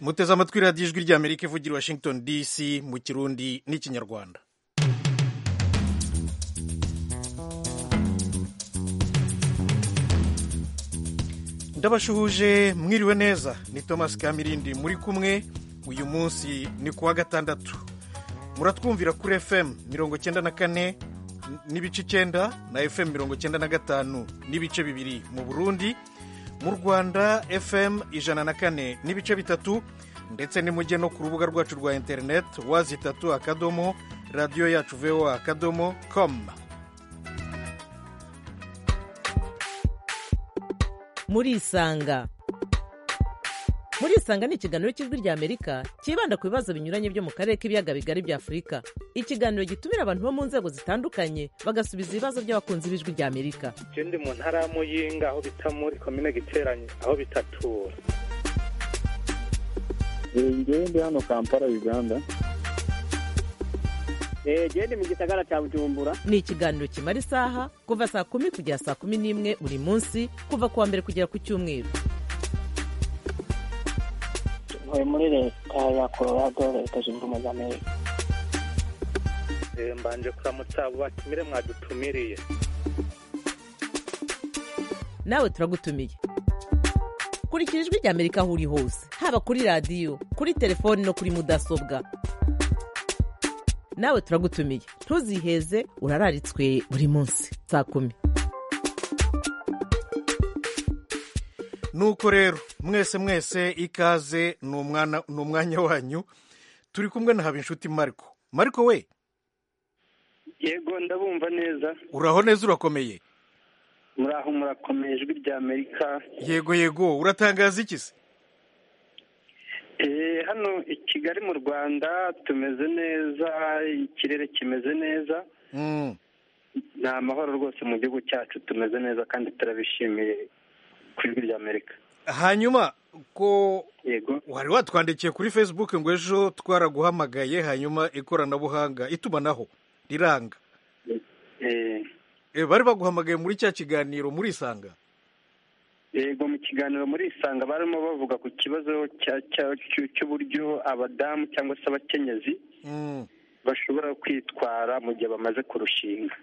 muteze amatwi radiyo ijwi ry'amerika ivugira i washington dc mu kirundi n'ikinyarwanda ndabashuhuje mwiriwe neza ni thomas kamirindi muri kumwe uyu munsi ni kuwa gatandatu muratwumvira kuri fm mirongo icyenda na kane n'ibice icyenda na fm mirongo icyenda na gatanu n'ibice bibiri mu burundi mu rwanda fm ijana na kane n'ibice bitatu ndetse nimujye no ku rubuga rwacu rwa interineti wazi itatu akadomo radiyo yacu voa akadomo komu murisanga murisanga ni ikiganiro cy'ijwi rya amerika cyibanda ku bibazo binyuranye byo mu karere k'ibiyaga bigari bya afurika ikiganiro gitumira abantu bo mu nzego zitandukanye bagasubiza ibibazo by'abakunzi b'ijwi rya amerika ikindi mu ntara ya muyinga aho bita muri komine giteranye aho bitatura ngende hano kampala uganda gende mu gisagara cya bujumbura ni ikiganiro kimara isaha kuva saa kumi kugera saa kumi n'imwe buri munsi kuva ku wa mbere kugera ku cyumweru tuvuye muri leta ya colorado leta zunze ubumwe za amerika mbanje kuramutsa abo batumire mwadutumiriye nawe turagutumiye kurikira ijwi rya amerika aho uri hose haba kuri radiyo kuri telefoni no kuri mudasobwa nawe turagutumiye ntuziheze urararitswe buri munsi saa kumi nuko rero mwese mwese ikaze ni umwanya wanyu turi kumwe na habinshuti mariko mariko we yego ndabumva neza uraho neza urakomeye muraho murakomeye ijwi rya amerika yego yego uratangaza iki se hano i kigali mu rwanda tumeze neza ikirere kimeze neza ni amahoro rwose mu gihugu cyacu tumeze neza kandi turabishimiye ku ijwi rya amerika hanyuma ko yego wari watwandikiye kuri facebook ngo ejo twaraguhamagaye hanyuma ikoranabuhanga itumanaho riranga bari baguhamagaye muri cya kiganiro muri isanga yego mu kiganiro muri isanga barimo bavuga ku kibazo cy'uburyo abadamu cyangwa se abakenyezi bashobora kwitwara mu gihe bamaze kurushinga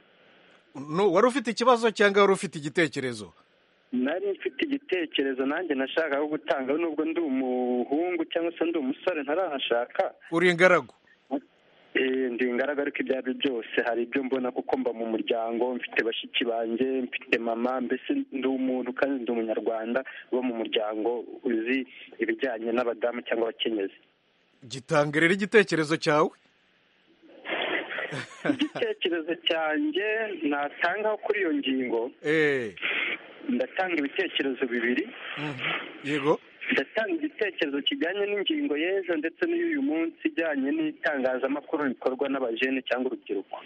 wari ufite ikibazo cyangwa wari ufite igitekerezo nari mfite igitekerezo nanjye nashaka aho gutanga nubwo ndi umuhungu cyangwa se ndi umusore ntarahashaka uri ingaragu ndi ingaragu ariko ibyo ari byo byose hari ibyo mbona kuko mba mu muryango mfite bashiki banjye mfite mama mbese ndi umuntu kandi ndi umunyarwanda uba mu muryango uzi ibijyanye n'abadamu cyangwa abakenyezi gitange rero igitekerezo cyawe igitekerezo cyanjye natangaho kuri iyo ngingo ndatanga ibitekerezo bibiri yego ndatanga igitekerezo kijyanye n'ingingo y'ejo ndetse n'iy'uyu munsi ijyanye n'itangazamakuru rikorwa n'abajene cyangwa urubyiruko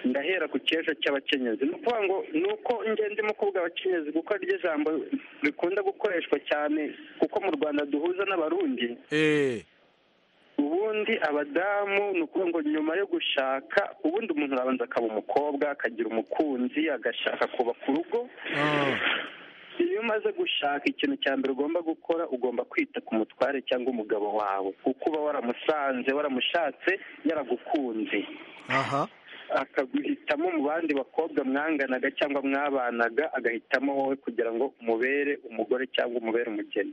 ndahera ku cy'ejo cy'abakenyezi ni ukuvuga ngo ni uko ndimo kuvuga abakenyezi kuko ryo jambo rikunda gukoreshwa cyane kuko mu rwanda duhuza n'abarundi ubundi abadamu ni ukuvuga ngo nyuma yo gushaka ubundi umuntu arabanza akaba umukobwa akagira umukunzi agashaka kubaka urugo iyo umaze gushaka ikintu cya mbere ugomba gukora ugomba kwita ku mutware cyangwa umugabo wawe kuko uba waramusanze waramushatse yaragukunze akaguhitamo mu bandi bakobwa mwanganaga cyangwa mwabanaga agahitamo wowe kugira ngo umubere umugore cyangwa umubere umugeni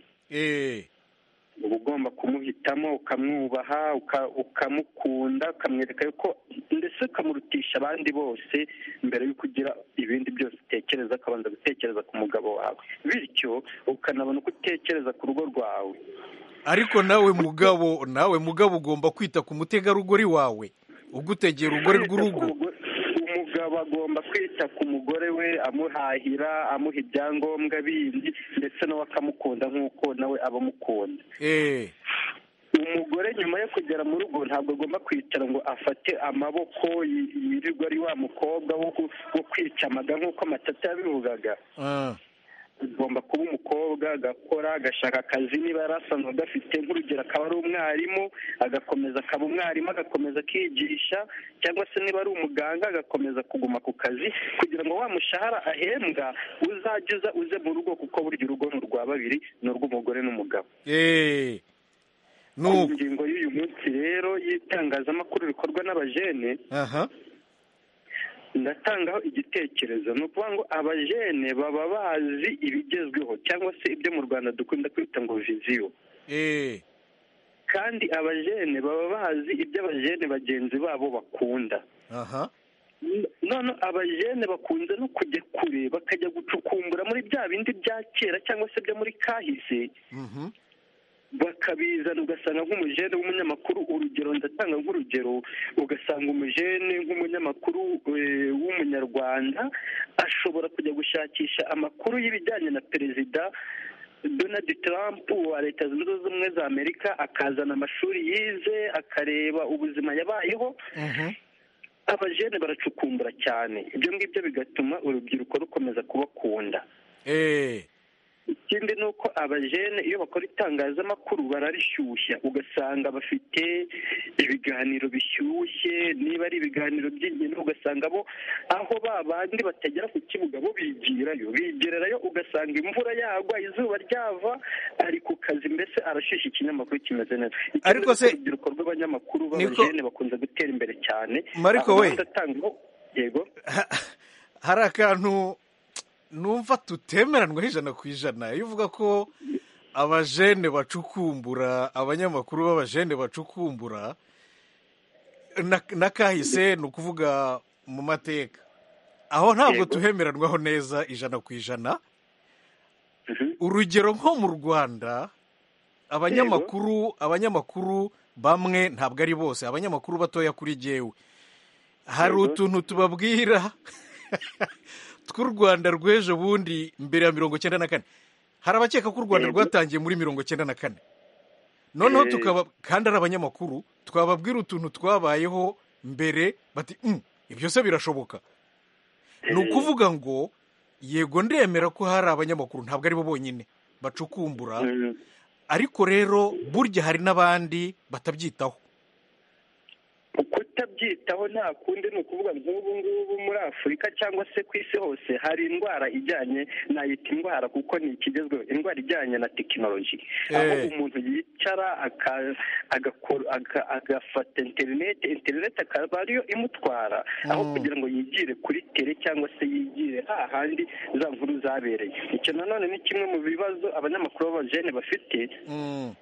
uba ugomba kumuhitamo ukamwubaha ukamukunda ukamwereka yuko ndetse ukamurutisha abandi bose mbere y'uko ugira ibindi byose utekereza ukabanza gutekereza ku mugabo wawe bityo ukanabona uko utekereza ku rugo rwawe ariko nawe mugabo nawe mugabo ugomba kwita ku mutegarugori wawe ugutegera urugore rw'urugo umugabo agomba kwita ku mugore we amuhahira amuha ibyangombwa bindi ndetse nawe akamukunda nk'uko nawe aba amukunda umugore nyuma yo kugera mu rugo ntabwo agomba kwicara ngo afate amaboko yirirwa ari wa mukobwa wo kwica amaga nk'uko amatata yabivugaga ugomba kuba umukobwa agakora agashaka akazi niba yarasanzwe agafite nk'urugero akaba ari umwarimu agakomeza akaba umwarimu agakomeza akigisha cyangwa se niba ari umuganga agakomeza kuguma ku kazi kugira ngo wa mushahara ahembwa uzajye uza uze mu rugo kuko burya urugo ni urwa babiri ni urw'umugore n'umugabo eee nubu ingingo y'uyu munsi rero y'itangazamakuru rikorwa n'abajene aha ndatangaho igitekerezo ni ukuvuga ngo abajene baba bazi ibigezweho cyangwa se ibyo mu rwanda dukunda kwita ngo viziyo eee kandi abajene baba bazi ibyo abajene bagenzi babo bakunda aha none abajene bakunze no kujya kure bakajya gucukumbura muri bya bindi bya kera cyangwa se byo muri kahise mhm bakabizana ugasanga nk'umujene w'umunyamakuru urugero ndatanga nk'urugero ugasanga umujene nk'umunyamakuru eh, w'umunyarwanda ashobora kujya gushakisha amakuru y'ibijyanye na perezida donald trump wa leta zunze ubumwe za amerika akazana amashuri yize akareba ubuzima yabayeho mhm abajene baracukumbura cyane ibyo ngibyo bigatuma urubyiruko rukomeza kubakunda eee ikindi ni uko abajene iyo bakora itangazamakuru bararishyushya ugasanga bafite ibiganiro bishyushye niba ari ibiganiro by'ingendo ugasanga bo aho ba bandi batagera ku kibuga bo bigirayo bigererayo ugasanga imvura yagwa izuba ryava ari ku kazi mbese arashyushya ikinyamakuru kimeze neza Ikindi Ariko ni uko se- urubyiruko rw'abanyamakuru Niko- b'abajene bakunze gutera imbere cyane Mariko Aho we. badatanga- yego hari akantu numva tutemeranwaho ijana ku ijana iyo uvuga ko abajene bacukumbura abanyamakuru b'abajene bacukumbura na- n'akahise ni ukuvuga mu mateka aho ntabwo Yego. tuhemeranwaho neza ijana ku ijana Mhm. urugero nko mu rwanda abanyamakuru abanyamakuru bamwe ntabwo ari bose abanyamakuru batoya kuri jyewe hari Yego. utuntu tubabwira tw'u rwanda rw'ejo bundi mbere ya mirongo icyenda na kane hari abakeka ko u rwanda Yego. rwatangiye muri mirongo icyenda na kane noneho Eh. tukaba kandi ari abanyamakuru twababwira utuntu twabayeho mbere bati "Mm, ibyo se birashoboka ni ukuvuga ngo yego ndemera ko hari abanyamakuru ntabwo ari bo bonyine bacukumbura Mhm. ariko rero burya hari n'abandi batabyitaho kutabyitaho nta kundi ni ukuvuga nk'ubu ngubu muri afurika cyangwa se ku isi hose hari indwara ijyanye nayita indwara kuko ni ikigezweho indwara ijyanye na tekinoloji aho Eh. umuntu yicara aka- agakora- aga- agafata interineti interineti akaba ariyo imutwara aho Mm. kugira ngo yigire kuri tere cyangwa se yigire hahandi za nkuru zabereye icyo nanone ni kimwe mu bibazo abanyamakuru b'abajene bafite Mm.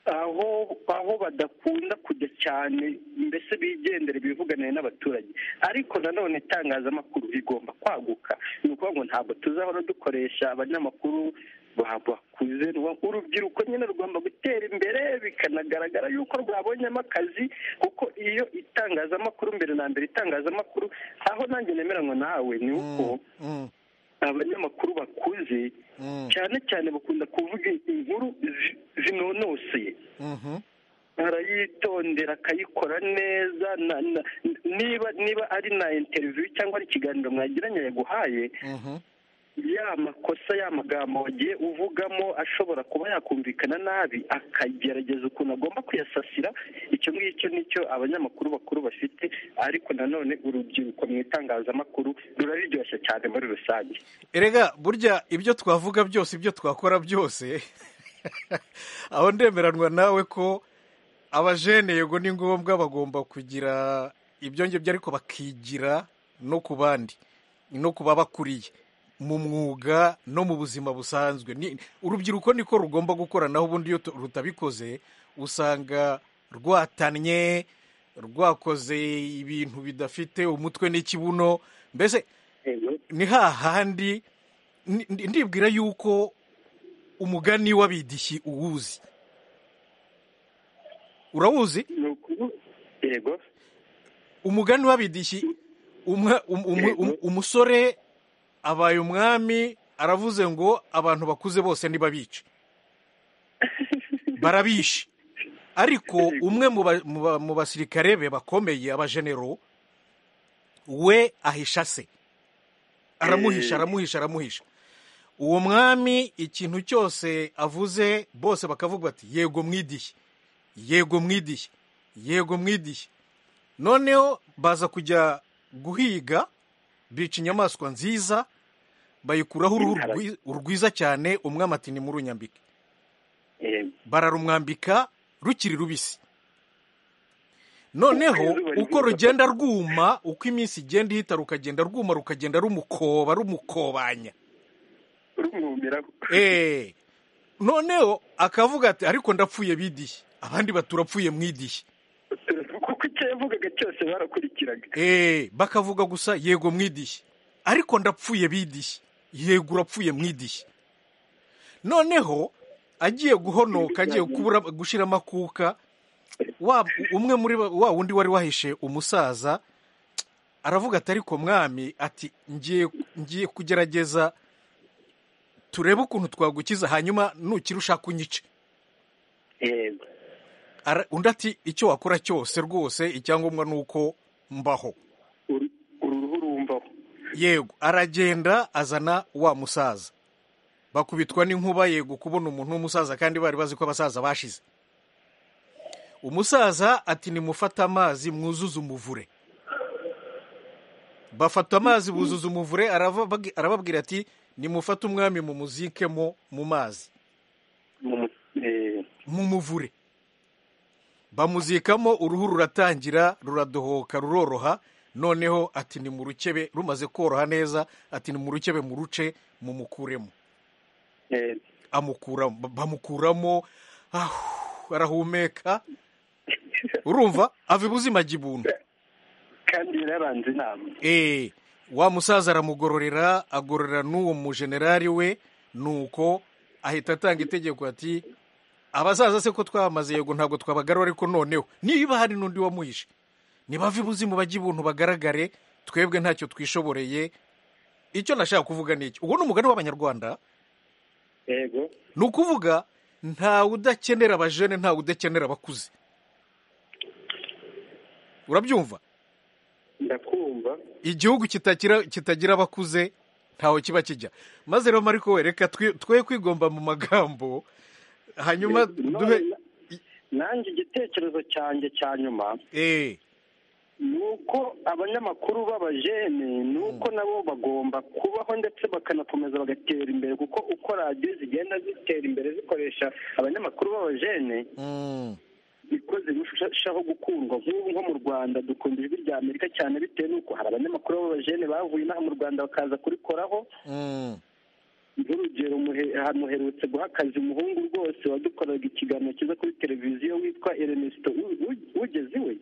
aho aho badakunda kujya cyane mbese bigendera ibivuganira n'abaturage ariko nanone itangazamakuru rigomba kwaguka ni ukuvuga ngo ntabwo tuzahora dukoresha abanyamakuru ba- bakuze ni ukuvuga ngo urubyiruko nyine rugomba gutera imbere bikanagaragara yuko rwabonyemo akazi kuko iyo itangazamakuru mbere na mbere itangazamakuru aho nanjye nemeranwa nawe ni uko Mm. Mm. abanyamakuru bakuze Mm. cyane cyane bakunda kuvuga inkuru zi- zinonosoye Mhm. arayitondera akayikora neza na, na, niba niba ari na interview cyangwa ari ikiganiro mwagiranye yaguhaye Mhm. ya makosa ya magambo wagiye uvugamo ashobora kuba yakumvikana nabi akagerageza ukuntu agomba kuyasasira icyo ngicyo nicyo abanyamakuru bakuru bafite ariko nanone urubyiruko mu itangazamakuru ruraryoshye cyane muri rusange erega burya ibyo twavuga byose ibyo twakora byose aho ndemeranwa nawe ko abajene yego ni ngombwa bagomba kugira ibyo ngibyo ariko bakigira no ku bandi no ku babakuriye mu mwuga no mu buzima busanzwe Ni- urubyiruko niko rugomba gukoranaho ubundi iyo tu- rutabikoze usanga rwatannye rwakoze ibintu bidafite umutwe n'ikibuno mbese ni hahandi ni- ndi- ndibwira yuko umugani w'abidishyi uwuzi urawuzi ni ukuvu- yego umugani w'abidishyi umwa- um- um- um- umusore abaye umwami aravuze ngo abantu bakuze bose ntibabice barabishe ariko umwe mu ba- mu ba- mu basirikare be bakomeye abajenero we ahisha se aramuhisha aramuhisha aramuhisha uwo mwami ikintu cyose avuze bose bakavuga bati yego mwidihe yego mwidihe yego mwidihe noneho baza kujya guhiga bica inyamaswa nziza bayikuraho uruhu rwiza cyane umwami ati nimurunyambike bararumwambika rukiri rubisi noneho uko rugenda rwuma uko iminsi igenda ihita rukagenda rwuma rukagenda rumukoba rumukobanya noneho akavuga ati ariko ndapfuye bidihe abandi baturapfuye mwidihe kuko icyo yavugaga cyose barakurikiraga bakavuga gusa yego mwidihe ariko ndapfuye bidihe yego urapfuye mwidihe noneho agiye guhonoka agiye gushyira amakuka umwe muri wa wundi wari wahishe umusaza aravuga ati ariko mwami ati ngiye kugerageza turebe ukuntu twagukiza hanyuma nukira ushaka unyice undi ati icyo wakora cyose rwose icyangombwa ni uko mbaho uruhu rumvaho yego aragenda azana wa musaza bakubitwa n'inkuba yego kubona umuntu w'umusaza kandi bari bazi ko abasaza bashize umusaza ati nimufate amazi mwuzuze umuvure bafata amazi buzuza umuvure arababwira ati nimufate umwami mu muzikemo mu mazi mu muvure bamuzikamo uruhu ruratangira ruradohoka ruroroha noneho ati ni mu rukebe rumaze koroha neza ati ni mu rukebe mu ruce mumukuremo amukuramo bamukuramo arahumeka urumva ava ibuzima jibuntu kandi yarabanza inama wa musaza aramugororera agororera n'uwo mujenerali we nuko ahita atanga itegeko ati abasaza se ko twamaze yego ntabwo twabagarura ariko noneho niba hari n'undi wamuhishe ntibave ibuzimu bajye ibuntu bagaragare twebwe ntacyo twishoboreye icyo nashaka kuvuga ni iki uwo ni umugani w'abanyarwanda ni ukuvuga ntawe udakenera abajene ntawe udakenera abakuze urabyumva ndakumva igihugu kitagira abakuze ntawe kiba kijya maze rero mariko wereka twe kwigomba mu magambo hanyuma duhe nanjye igitekerezo cyanjye cya nyuma ni uko abanyamakuru b'abajene ni uko nabo bagomba kubaho ndetse bakanakomeza bagatera imbere kuko uko radiyo zigenda zitera imbere zikoresha abanyamakuru b'abajene niko zirushaho gukundwa nk'ubu nko mu rwanda dukunda ijwi rya amerika cyane bitewe n'uko hari abanyamakuru b'abajene bavuye inaha mu rwanda bakaza kurikoraho nk'urugero ahantu uherutse guha akazi umuhungu rwose wadukoraga ikiganiro cyiza kuri televiziyo witwa erenesito ugeze iwe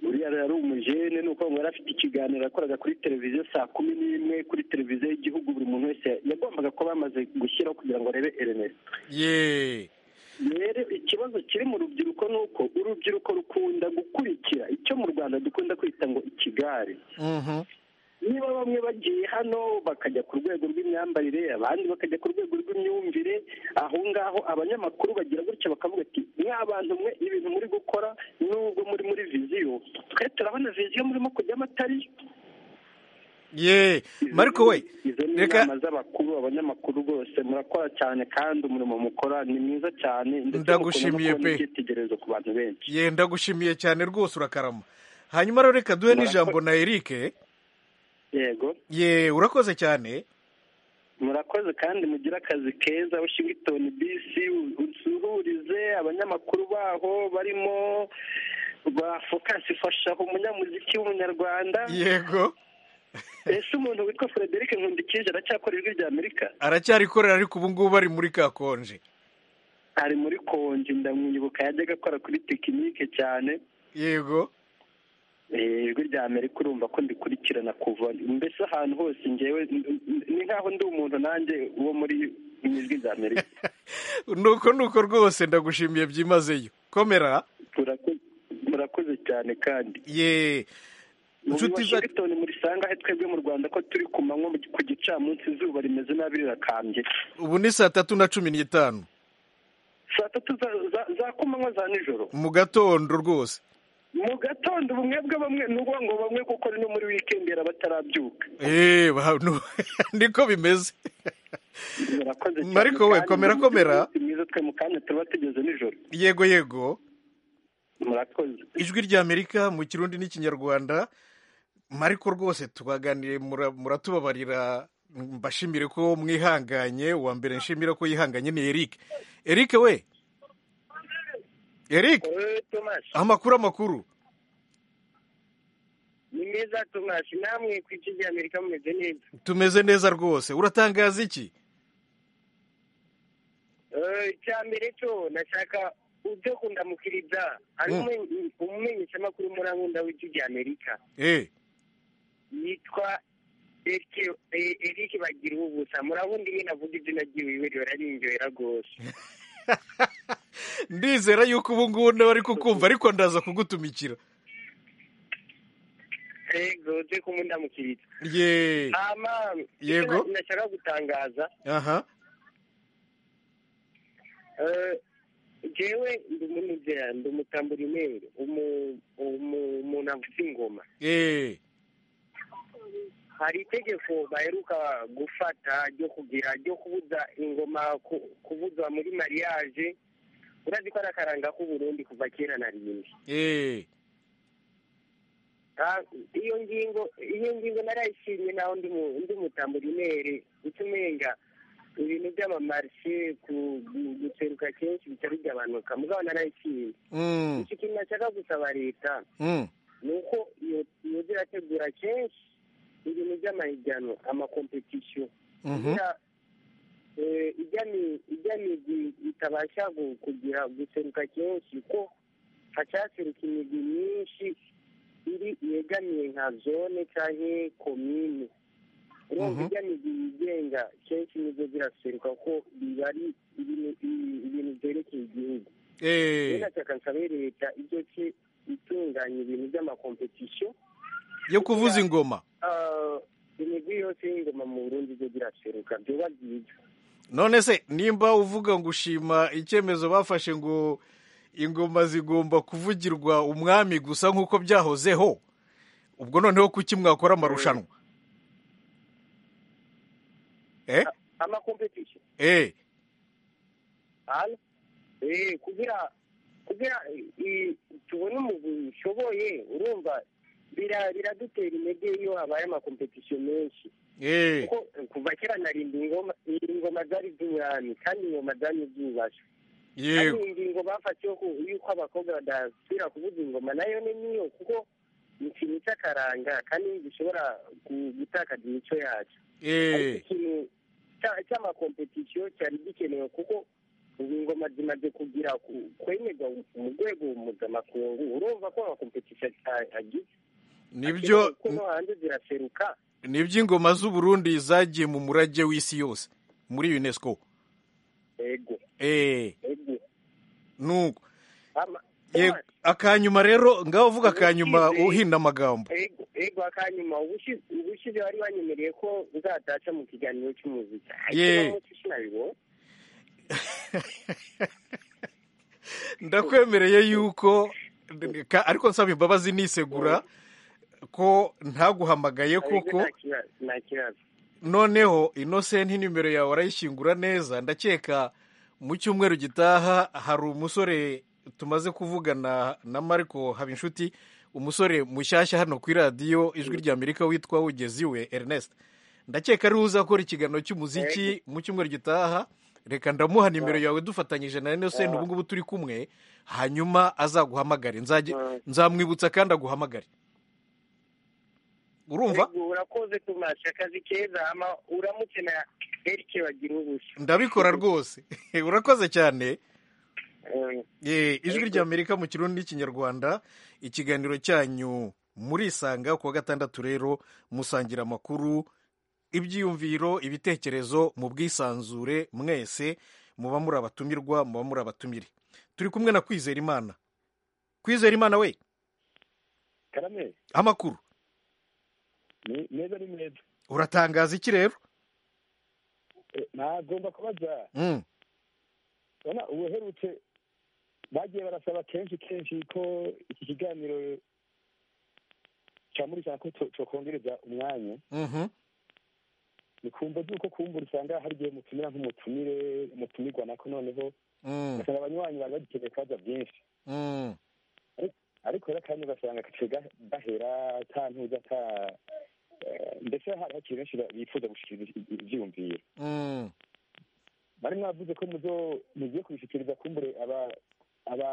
uriya rero ari umujene ni uko yari afite ikiganiro yakoraga kuri televiziyo saa kumi n'imwe kuri televiziyo y'igihugu buri muntu wese yagombaga kuba bamaze gushyiraho kugira ngo arebe erenesito rero ikibazo kiri mu rubyiruko ni uko urubyiruko rukunda gukurikira icyo mu rwanda dukunda kwita ngo ikigare niba bamwe bagiye hano bakajya ku rwego rw'imyambarire abandi bakajya ku rwego rw'imyumvire aho ngaho abanyamakuru bagira gutya bakavuga ati abantu mwe ibintu muri gukora nubwo muri muri viziyo twe turabona viziyo murimo kujyamo atari ye mariko we izo ni inama z'abakuru abanyamakuru rwose murakora cyane kandi umurimo mukora ni mwiza cyane ndetse ndagushimiye pe icyitegererezo ku bantu benshi ye ndagushimiye cyane rwose urakarama hanyuma rero reka duhe n'ijambo na erike yego ye urakoze cyane murakoze kandi mugire akazi keza washington bisi usuhurize abanyamakuru baho barimo ba fokasi fasha umunyamuziki w'umunyarwanda yego ese umuntu witwa frederic nkundikije aracyakora ijwi rya amerika aracyarikorera ariko ubu ngubu ari muri ka konje ari muri konje ndamwibuka yajyaga akora kuri tekinike cyane yego ijwi rya amerika urumva ko ndikurikirana kuva mbese ahantu hose ngewe ni nk'aho ndi umuntu nanjye uwo muri ijwi rya amerika nuko nuko rwose ndagushimiye byimazeyo komera murakoze cyane kandi ye inshuti za washington murisanga he twebwe mu rwanda ko turi ku manywa ku gicamunsi izuba rimeze nabi rirakambye ubu ni saa tatu na cumi n'itanu saa tatu za kumanywa za nijoro mu gatondo rwose mu gatondo ubumwe bwa bamwe ni ubwo ngo bamwe kuko no muri wikendi batarabyuka eee niko bimeze ariko we komera komera mwiza twe mu kanya tuba tugeze nijoro yego yego murakoze ijwi ry'amerika mu kirundi n'ikinyarwanda mariko rwose tubaganiriye muratubabarira mbashimire ko mwihanganye uwa mbere nshimira ko yihanganye ni eric eric we eric amakuru amakuru ni meza tumasi namwe ku isi ry'amerika mumeze neza tumeze neza rwose uratangaza iki icya mbere cyo nashaka ibyo kundamukiriza hari umumenyeshamakuru muri nkunda w'isi ry'amerika yitwa eric bagira ubusa murabundi nyine avuga izina ry'iwe rirarinjohera rwose ndizera yuko ubu ngubu nawe ari kukumva ariko ndaza kugutumikira yego turi kumundamukiriza yeee yego nashaka gutangaza aha jewe ndi umunezera ndi umutaburimere umuntu avuza ingoma yeee hari itegeko baheruka gufata ryo kugira ryo kubuza ingoma kubuzwa muri mariage urazi ko ari akaranga k'uburundi kuva kera na rimwe yeee iyo ngingo iyo ngingo narayishimye naho ndi mutaburimere utumenga ibintu by'amamarishe guseruka kenshi bitari by'abanuka mugabo narayishimye ikintu nashaka gusaba leta ni uko yoza irategura kenshi ibintu by'amahiganwa amakompetisiyo kugira imigi itabasha kugira guseruka kenshi ko hacaseruka imigi myinshi iri yegamiye nka zone cyangwa komine urumva ijya migi yigenga kenshi nibyo ziraseruka ko biba ari ibintu byerekeye igihugu nashaka nsabe leta ibyo ki itunganya ibintu by'amakompetisiyo yo kuvuza ingoma imigwi yose y'ingoma mu burundi byo biraseruka byuba byiza none se nimba uvuga ngo ushima icyemezo bafashe ngo ingoma zigomba kuvugirwa umwami gusa nk'uko byahozeho ubwo noneho kuki mwakora amarushanwa amakompetisiyo kugira kugira tubone umugwi ushoboye urumva biradutera intege iyo habaye amakompetisiyo menshi kuko kuva kera narinda ingoma zari z'umwami kandi ingoma zari zubasha yego ingingo bafatiyeho yuko abakobwa badasubira kuvuza ingoma nayo ni niyo kuko ni ikintu cy'akaranga kandi gishobora gutakaza imico yacu ikintu cy'amakompetisiyo cyari gikenewe kuko ubu ingoma zimaze kugira kwemerwa mu rwego mpuzamakungu urumva ko amakompetisiyo agize nibyo kuko no hanze ziraseruka nibyo ingoma z'uburundi zagiye mu murage w'isi yose muri unesco yego eee yego nuko akanyuma rero ngaho uvuga akanyuma uhinda amagambo yego akanyuma ubushize bari banyemereye ko uzataca mu kiganiro cy'umuziki Yee. ndakwemereye yuko ariko nsaba imbabazi nisegura ko ntaguhamagaye koko nta kibazo noneho inosenti nimero yawe arayishyingura neza ndakeka mu cyumweru gitaha hari umusore tumaze kuvugana na mariko habinshuti umusore mushyashya hano ku iradiyo ijwi ry'amerika witwa wugezi we ernest ndakeka ariwe uzakora ikiganiro cy'umuziki mu cyumweru gitaha reka ndamuha nimero yawe dufatanyije na inosenti ubu ngubu turi kumwe hanyuma azaguhamagare nzajye- nzamwibutsa kandi aguhamagare urumva Yego, urakoze tumasha akazi keza ama uramutse na erike bagira ubusa ndabikora rwose urakoze cyane Eh, Eh, ijwi ry'amerika mu kirundi n'ikinyarwanda ikiganiro cyanyu murisanga ku wa gatandatu rero musangira amakuru ibyiyumviro ibitekerezo mu bwisanzure mwese muba muri abatumirwa muba muri abatumire turi kumwe na kwizera imana kwizera imana we karame amakuru ni meza ni meza uratangaza iki rero Eh, nagomba kubaza Mm, urabona ubu uherutse bagiye barasaba kenshi kenshi ko iki kiganiro cyamurikana ko cyokongereza umwanya nikumva yuko kumbura usanga hari igihe mutumira nk'umutumire mutumirwa nako noneho ugasanga abanywanyi bari bagikeneye kubaza byinshi ariko rero kandi ugasanga gahera ata ntuza ata ndetse hari hakiri benshi bifuza gushyikiriza ibyiyumviro bari mwavuze ko muzo mugiye kubishyikiriza kumbure aba aba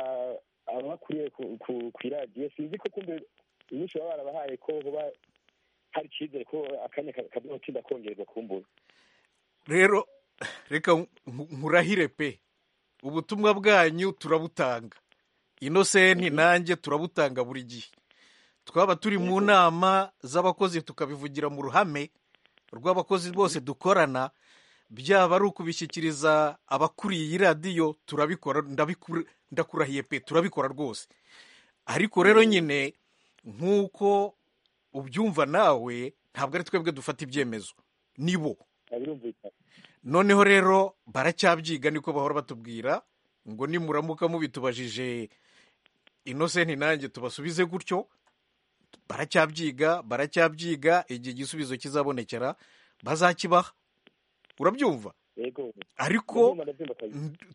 abakuriye ku iradiyo sinzi ko kumbure inyinshi baba barabahaye ko hoba hari icyizere ko akanya kazatinda kongerwa kumbura rero reka nkurahire pe ubutumwa bwanyu turabutanga inosenti nanjye turabutanga buri gihe twaba turi mu nama z'abakozi tukabivugira mu ruhame rw'abakozi bose dukorana byaba ari ukubishyikiriza abakuriye iyi radiyo turabikora ndakurahiye pe turabikora rwose ariko rero nyine nk'uko ubyumva nawe ntabwo ari twebwe dufata ibyemezo ni bo noneho rero baracyabyiga niko bahora batubwira ngo nimuramuka mubitubajije inosenti nanjye tubasubize gutyo baracyabyiga baracyabyiga igihe igisubizo kizabonekera bazakibaha urabyumva ariko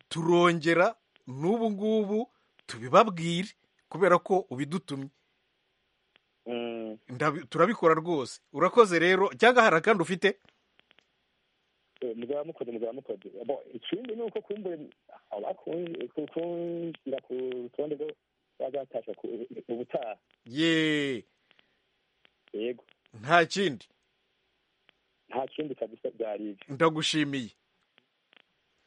turongera n'ubu ngubu tubibabwire kubera ko ubidutumye turabikora rwose urakoze rero cyangwa hari akandi ufite muzaba mukoze muzaba mukoze ikindi ni uko kumbure abakungira ku rutonde bazatasha ubutaha yeee yego nta kindi nta kindi kabisa byari ibyo ndagushimiye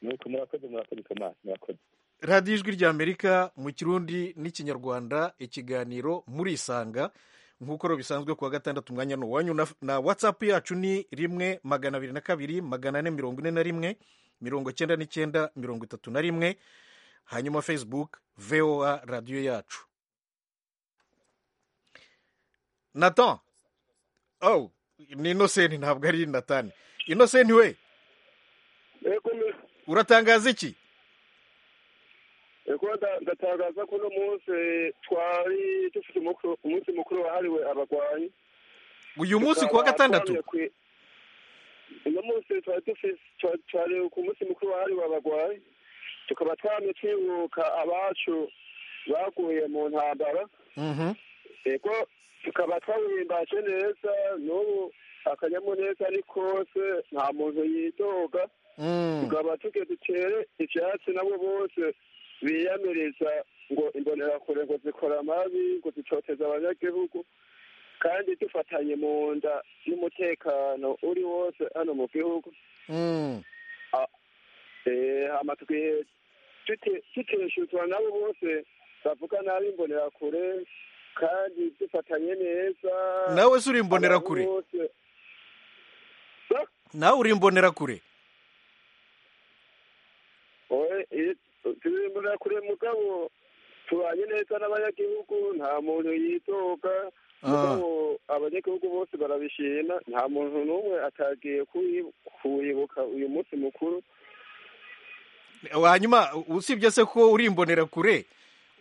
nuko murakoze murakoze ikomana murakoze radiyo ijwi ry'amerika mu kirundi n'ikinyarwanda ikiganiro murisanga nk'uko bisanzwe ku wa gatandatu umwanya ni uwanyu na watsapu yacu ni rimwe magana abiri na kabiri magana ane mirongo ine na rimwe mirongo icyenda n'icyenda mirongo itatu na rimwe hanyuma facebook voa radiyo yacu natan oh ni inosenti ntabwo ari natani inosenti we uratangaza iki ndatangaza ko uno munsi twari dufite umunsi mukuru wahariwe abarwayi uyu munsi ku wa gatandatu uno munsi twari ku munsi mukuru wahariwe abarwayi tukaba twamye twibuka abacu baguye mu ntambara yego tukaba twawimbaje neza n'ubu akanyamuneza ni kose nta muntu yidoga tukaba tuge dutere ibyatsi nabo bose biyamiriza ngo imbonerakure ngo zikora amabi ngo zicoteze abanyagihugu kandi dufatanye mu nda n'umutekano uri wose hano mu gihugu amatwi tuteshuzwa nabo bose bavuga nabi imbonerakure kandi dufatanye neza nawe se uri imbonerakure nawe uri imbonerakure turi imbonerakure mugabo tubanye neza n'abanyagihugu nta muntu yitoga mugabo abanyagihugu bose barabishima nta muntu n'umwe atagiye kuwibuka uyu munsi mukuru hanyuma usibye se ko uri imbonerakure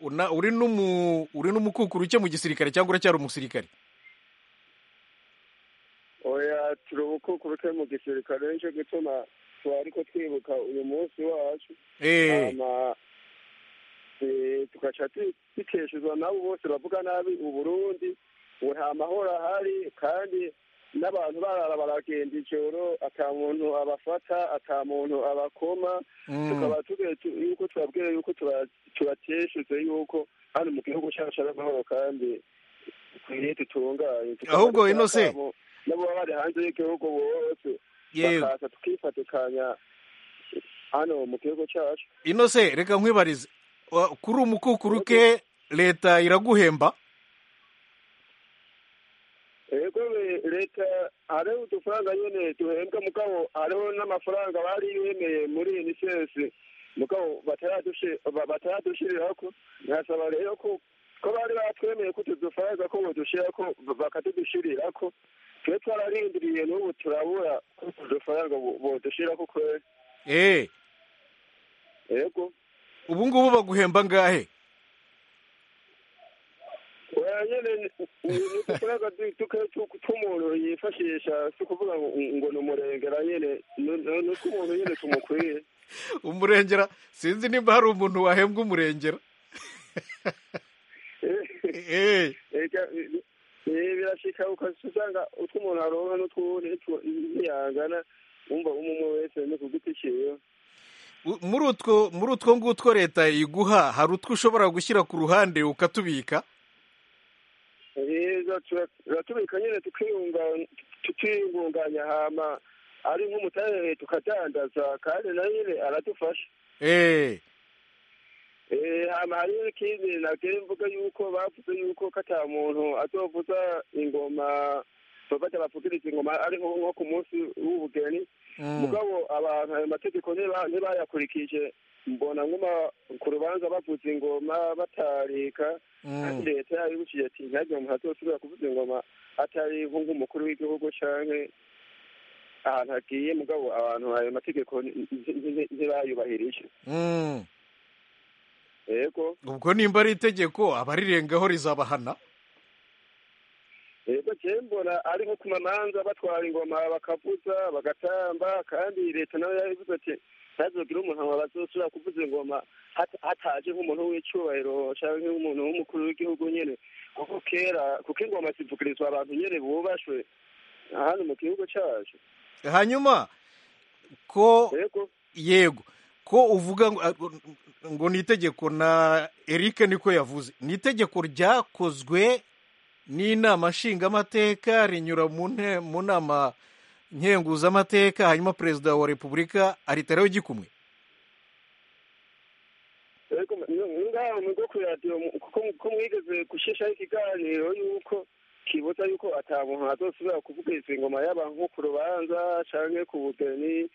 uri n'umukukuru uke mu gisirikare cyangwa uracyari umusirikare oya turi ubukukuru uke mu gisirikare nicyo gituma twari ko twibuka uyu munsi wacu tugaca dukeshezwa nabo bose bavuga nabi uburundi ngo nta mahoro ahari kandi n'abantu barara baragenda ijoro ata muntu abafata ata muntu abakoma tukaba yuko tubabwiye yuko tubateshuze yuko hano mu gihugu cyacu ari amahoro kandi dukwiriye dutunganye ahubwo ino se n'abo baba bari hanze y'igihugu bose bakaza tukifatikanya hano mu gihugu cyacu ino se reka nkwibarize kuri umukukuru ke leta iraguhemba ego leta hariho udufaranga nyine duhembwa mugabo hariho n'amafaranga bari bemeye muri unicef mugabo bataradushiriraho ko ntasaba rero ko ko bari batwemeye ko utu dufaranga ko badushira ko bakadudushirira ko twe twararindiriye n'ubu turabura ko utu dufaranga bodushira ko kweri eee ego ubu ngubu baguhemba ngahe nyine ni uturega tw'umuntu yifashisha si ukuvuga ngo ni umurengera nyine ni utw'umuntu nyine tumukwiye umurengera sinzi niba hari umuntu wahembwa umurengera birashika ukasanga utw'umuntu aronka n'utw'uwundi ntiyangana wumva umwe wese ni ku giti ciwe muri utwo muri utwo ngutwo leta iguha hari utwo ushobora gushyira ku ruhande ukatubika heza turatubika nyine tukiyungunganya hama ari nk'umutare tukadandaza kandi na nyine aradufasha hama hariho ikindi nabwira imvuga yuko bavuze yuko ko ata muntu azovuza ingoma bafata bavugiriza ingoma ari nko ku munsi w'ubugeni mugabo abantu ayo mategeko ntibayakurikije mbona nkuma ku rubanza bavuza ingoma batarika kandi leta yaribukije ati ntihagire umuntu azosubira kuvuza ingoma atari nk'umukuru w'igihugu canke ahantu hagiye mugabo abantu ayo mategeko ntibayubahirije yego ubwo nimba ari itegeko abarirengaho rizabahana yego cyane mbona ari nko ku mamanza batwara ingoma bakavuza bagatamba kandi leta nayo yabivuze ati ntazogire umuntu ngo bazosubira kuvuza ingoma hataje nk'umuntu w'icyubahiro cyangwa nk'umuntu w'umukuru w'igihugu nyine kuko kera kuko ingoma zivugirizwa abantu nyine bubashwe hano mu gihugu cyacu hanyuma ko yego ko uvuga ngo ni itegeko na eric niko yavuze ni itegeko ryakozwe n'inama nshingamateka rinyura mu nama nkenguzamateka hanyuma perezida wa repubulika aritaraho igikumwe ngaho ni bwo kuradiyo kuko mwigeze gushishaho ikiganiro yuko kibuza yuko atamuntu azosubira kuvugiriza ingoma yaba nko ku rubanza cyangwa ku bugeni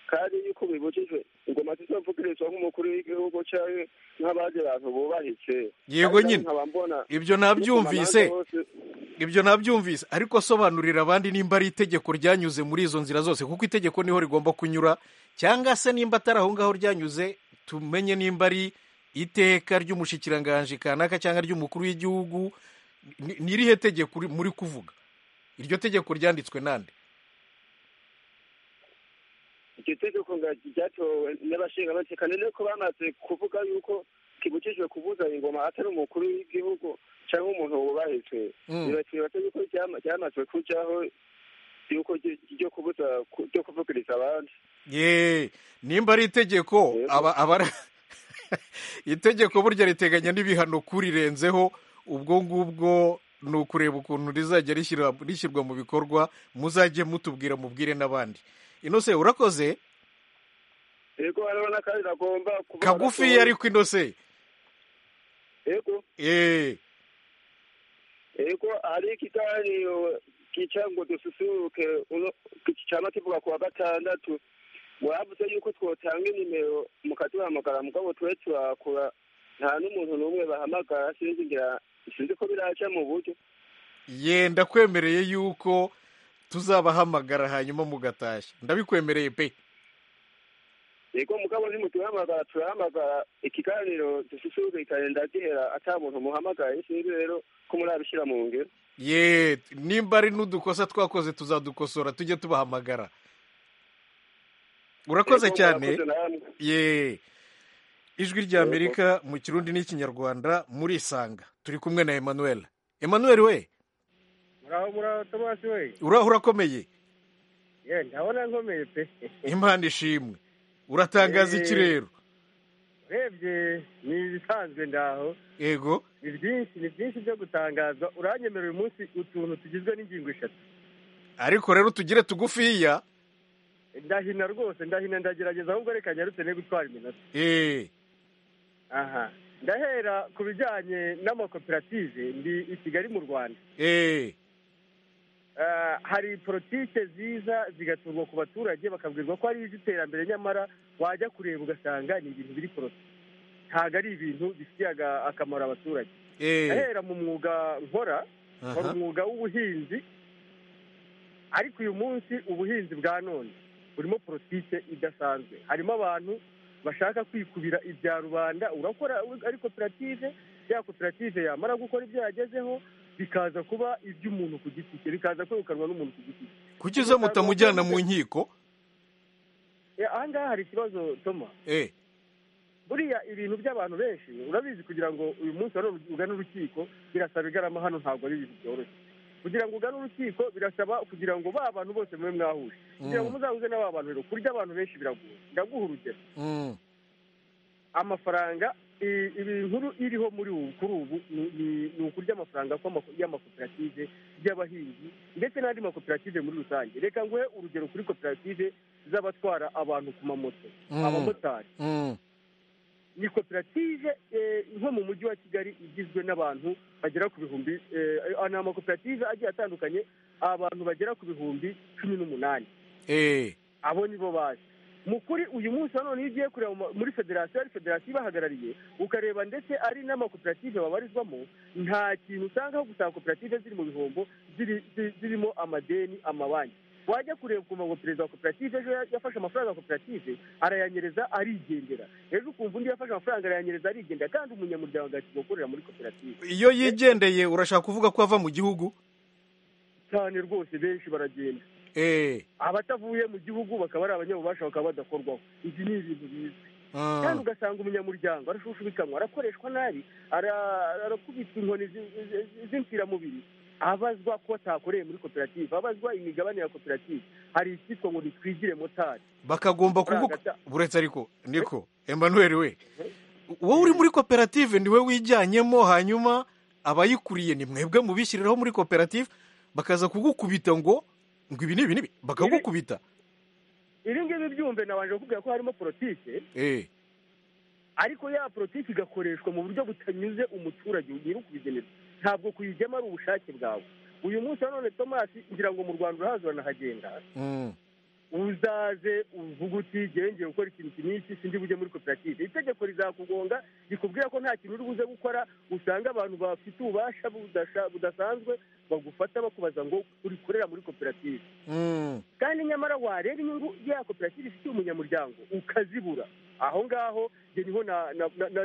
kandi yuko bibujijwe ingoma zizovugirizwa nk'umukuru w'igihugu cyangwa nk'abandi bantu bubahitse yego nyine ibyo nabyumvise ibyo nabyumvise ariko sobanurira abandi nimba ari itegeko ryanyuze muri izo nzira zose kuko itegeko niho rigomba kunyura cyangwa se nimba atari aho ngaho ryanyuze tumenye nimba ari iteka ry'umushyikiranganje kanaka cyangwa ry'umukuru w'igihugu n'irihe tegeko muri kuvuga iryo tegeko ryanditswe nande iryo tegeko ryatowe n'abashingamateka ni nuko bamaze kuvuga yuko kibujijwe kubuza ingoma atari umukuru w'igihugu cyangwa umuntu wubahijwe bibatwibata yuko ryamaze kujaho yuko ryo kubuza ryo kuvugiriza abandi ye nimba ari itegeko itegeko burya riteganya n'ibihano kurirenzeho ubwo ngubwo ni ukureba ukuntu rizajya rishyirwa mu bikorwa muzajye mutubwira mubwire n'abandi inose urakoze yego hariho n'akandi nagomba kuvuga kagufiya ariko inose yego eee yego hari ikiganiro kica ngo dususuruke cyangwa kivuga ku wa gatandatu mwavuze yuko twotanga inimero mukaduhamagara mugabo tube turakura nta n'umuntu n'umwe bahamagara sinzi ngira sinzi ko biraca mu buryo yenda kwemereye yuko tuzabahamagara hanyuma mugatashya ndabikwemereye pe yego mugabo ntimutuhamagara turahamagara ikiganiro dususurikane ndagihera ata muntu muhamagaye sinzi rero ko murabishyira mu ngero ye nimba ari n'udukosa twakoze tuzadukosora tujye tubahamagara urakoze cyane ye ijwi rya amerika mu kirundi n'ikinyarwanda muri isanga turi kumwe na emmanuel emmanuel we muraho muraho tomasi we uraho urakomeye ye ndabona nkomeye pe impande ishimwe uratangaza iki rero urebye ni ibisanzwe ndaho yego ni byinshi ni byinshi byo gutangaza uranyemerera uyu munsi utuntu tugizwe n'ingingo eshatu ariko rero tugire tugufiya ndahina rwose ndahina ndagerageza ahubwo reka nyarutse ne gutwara iminota aha ndahera ku bijyanye n'amakoperative ndi i kigali mu rwanda hari politike ziza zigaturwa ku baturage bakabwirwa ko hari iz'iterambere nyamara wajya kureba ugasanga ni ibintu biri korose ntabwo ari ibintu bifitiye akamaro abaturage ahera mu mwuga nkora hari umwuga w'ubuhinzi ariko uyu munsi ubuhinzi bwa none burimo politike idasanzwe harimo abantu bashaka kwikubira ibya rubanda urakora ari koperative ya koperative yamara gukora ibyo yagezeho bikaza kuba iby'umuntu ku giti cye bikaza kwegukanwa n'umuntu ku giti cye kuki uza mutamujyana mu nkiko aha ngaha hari ikibazo toma buriya ibintu by'abantu benshi urabizi kugira ngo uyu munsi ugane urukiko birasaba igarama hano ntabwo ari ibintu byoroshye kugira ngo ugane urukiko birasaba kugira ngo ba bantu bose mube mwahuje kugira ngo muzahuze na ba bantu rero kurya abantu benshi biragoye ndaguha urugero amafaranga iyi nkuru iriho muri ubu kuri ubu ni ukurya amafaranga y'amakoperative y'abahinzi ndetse n'andi makoperative muri rusange reka nguhe urugero kuri koperative z'abatwara abantu ku mamoto abamotari ni koperative nko mu mujyi wa kigali igizwe n'abantu bagera ku bihumbi ni amakoperative agiye atandukanye abantu bagera ku bihumbi cumi n'umunani abo nibo bazi mu kuri uyu munsi nanone iyo ugiye kureba muri federasiyo ari federasiyo ibahagarariye ukareba ndetse ari n'amakoperative babarizwamo nta kintu usanga aho gusanga koperative ziri mu bihombo zirimo amadeni amabanki wajya kureba ukuntu ngo perezida wa koperative ejo yafashe amafaranga ya koperative arayanyereza arigendera ejo ukumva undi yafashe amafaranga arayanyereza arigendera kandi umunyamuryango agahita gukorera muri koperative iyo yigendeye urashaka kuvuga ko ava mu gihugu cyane rwose benshi baragenda abatavuye mu gihugu bakaba ari abanyabubasha bakaba badakorwaho ibi ni ibintu bizwi kandi ugasanga umunyamuryango arashushubikanwa arakoreshwa nabi arakubitwa inkoni z'imfiramubiri abazwa ko atakoreye muri koperative abazwa imigabane ya koperative hari icyitwa ngo nitwigire motari bakagomba kuvuga buretse ariko niko Emmanuel we wowe uri muri koperative niwe wijyanyemo hanyuma abayikuriye ni mwebwe mubishyiriraho muri koperative bakaza kugukubita ngo ngo ibi ni ibi n'ibi bakagukubita ibi ngibi byumve nabanje kukubwira ko harimo politike ariko ya politike igakoreshwa mu buryo butanyuze umuturage nyiri ukubigenera ntabwo kuyijyamo ari ubushake bwawe uyu munsi nanone tomasi ngira ngo mu rwanda urahazi uranahagenda uzaze uvuga uti ngengeye gukora ikintu iki n'iki sindi bujye muri koperative itegeko rizakugonga rikubwira ko nta kintu uri buze gukora usanga abantu bafite ububasha budasanzwe bagufata bakubaza ngo urikorera muri koperative kandi nyamara wareba inyungu ya koperative ifitiye umunyamuryango ukazibura aho ngaho niho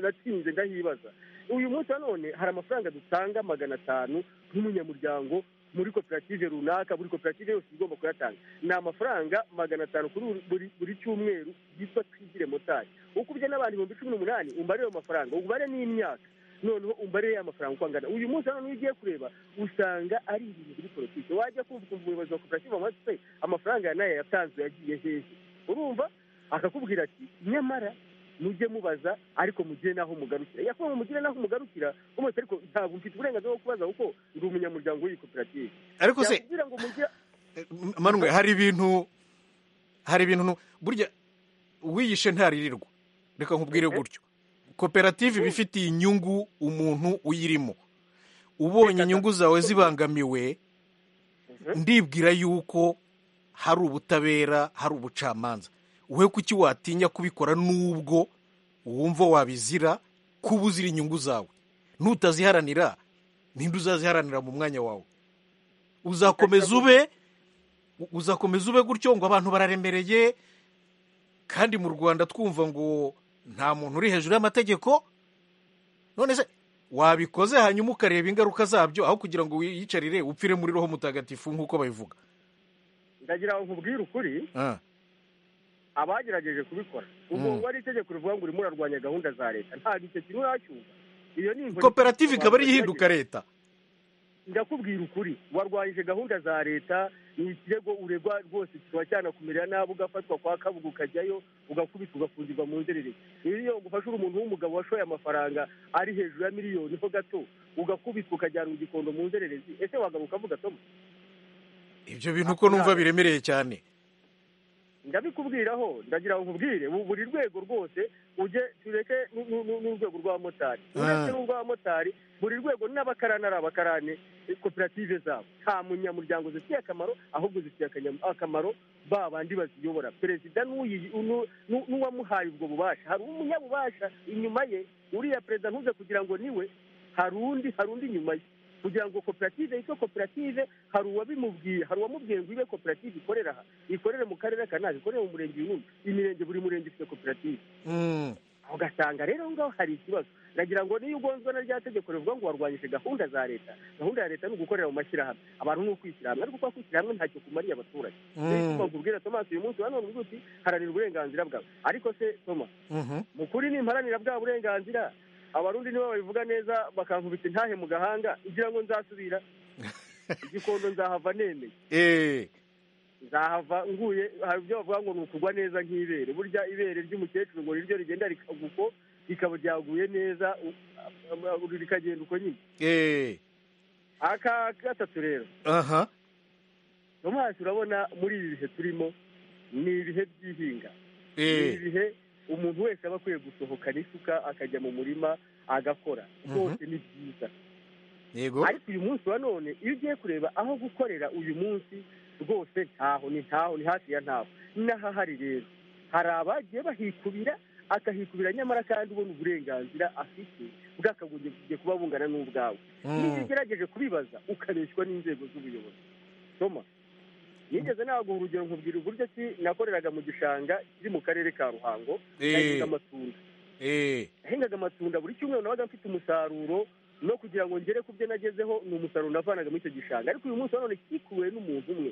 natsinze ndahibaza uyu munsi nanone hari amafaranga dutanga magana atanu nk'umunyamuryango muri koperative runaka buri koperative yose igomba kuyatanga ni amafaranga magana atanu kuri buri cyumweru yitwa twigire motari ukubye n'abantu ibihumbi cumi n'umunani umbare ayo mafaranga ubare n'imyaka noneho umbare ya mafaranga uko angana uyu munsi nanone iyo ugiye kureba usanga ari ibintu biri politiki wajya kumva umuyobozi wa koperative wamuha amafaranga ya nayo yatanzwe yagiye hehe urumva akakubwira ati nyamara mujye mubaza ariko mugire n'aho mugarukira yakuba mugire n'aho mugarukira umutse ariko ntabwo mfite uburenganzira bwo kubaza kuko ndi umunyamuryango w'iyi koperative ariko se manwe hari ibintu hari ibintu burya wiyishe ntaririrwa reka nkubwire gutyo koperative iba ifitiye inyungu umuntu uyirimo ubonye inyungu zawe zibangamiwe ndibwira yuko hari ubutabera hari ubucamanza wowe kuki watinya kubikora n'ubwo wumva wabizira kuba uzira inyungu zawe nutaziharanira ninde uzaziharanira mu mwanya wawe uzakomeza ube uzakomeza ube gutyo ngo abantu bararemereye kandi mu rwanda twumva ngo nta muntu uri hejuru y'amategeko none se wabikoze hanyuma ukareba ingaruka zabyo aho kugira ngo wiyicarire upfire muri roho mutagatifu nk'uko babivuga ndagira ngo nkubwire ukuri abagerageje kubikora ubwo ari itegeko rivuga ngo urimo urarwanya gahunda za leta ntabwo icyo kintu uracyumva iyo ni koperative ikaba ariyo ihinduka leta ndakubwira ukuri warwanyije gahunda za leta ni ikirego uregwa rwose kikaba cyanakumerera nabi ugafatwa kwa kabuga ukajyayo ugakubita ugafungirwa mu nzerere iyo ugufasha umuntu w'umugabo washoye amafaranga ari hejuru ya miliyoni ho gato ugakubitwa ukajyana igikondo mu nzererezi ese wagaruka avuga tomo ibyo bintu uko numva biremereye cyane ndabikubwiraho ndagira ngo nkubwire buri rwego rwose ujye tureke n'urwego rw'abamotari uretse n'urw'abamotari buri rwego n'abakarani ari abakarani koperative zabo nta munyamuryango zifitiye akamaro ahubwo zifitiye akamaro ba bandi baziyobora perezida n'uwamuhaye ubwo bubasha hari umunyabubasha inyuma ye uriya perezida ntuze kugira ngo niwe hari undi hari undi inyuma ye kugira ngo koperative yitwe koperative hari uwabimubwiye hari uwamubwiye ngo ibe koperative ikorera aha ikorere mu karere ka nabi ikorere mu murenge uyu imirenge buri murenge ufite koperative ugasanga rero aho ngaho hari ikibazo nagira ngo niyo ugonzwe na rya tegeko rivuga ngo warwanyije gahunda za leta gahunda ya leta ni ugukorera mu mashyirahamwe abantu ni ukwishyirahamwe ariko kuba kwishyirahamwe ntacyo kumariye abaturage niyo mpamvu ubwira Thomas uyu munsi wa none uvuga uti haranira uburenganzira bwawe ariko se Thomas mu kuri nimparanira bwa burenganzira abarundi nibo babivuga neza bakankubita intahe mu gahanga ngira ngo nzasubira igikondo nzahava nemeye nzahava nguye hari ibyo bavuga ngo ni ukugwa neza nk'ibere burya ibere ry'umukecuru ngo niryo rigenda rikaguko rikaba ryaguye neza rikagenda uko nyine aka gatatu rero aha tomasi urabona muri ibi bihe turimo ni ibihe by'ihinga ni ibihe umuntu wese aba akwiye gusohoka n'isuka akajya mu murima agakora rwose ni byiza ariko uyu munsi wa none iyo ugiye kureba aho gukorera uyu munsi rwose ntaho ni ntaho ni hafi ya ntaho n'ahahari rero hari abagiye bahikubira akahikubira nyamara kandi ubona uburenganzira afite bwakagombye kuba bungana n'ubwawe niba ugerageje kubibaza ukabeshywa n'inzego z'ubuyobozi soma nigeze naguha urugero nkubwira uburyo ki nakoreraga mu gishanga kiri mu karere ka ruhango nahingaga amatunda nahingaga amatunda buri cyumweru nabaga mfite umusaruro no kugira ngo ngere ku byo nagezeho ni umusaruro navanaga muri icyo gishanga ariko uyu munsi wa none kikuwe n'umuntu umwe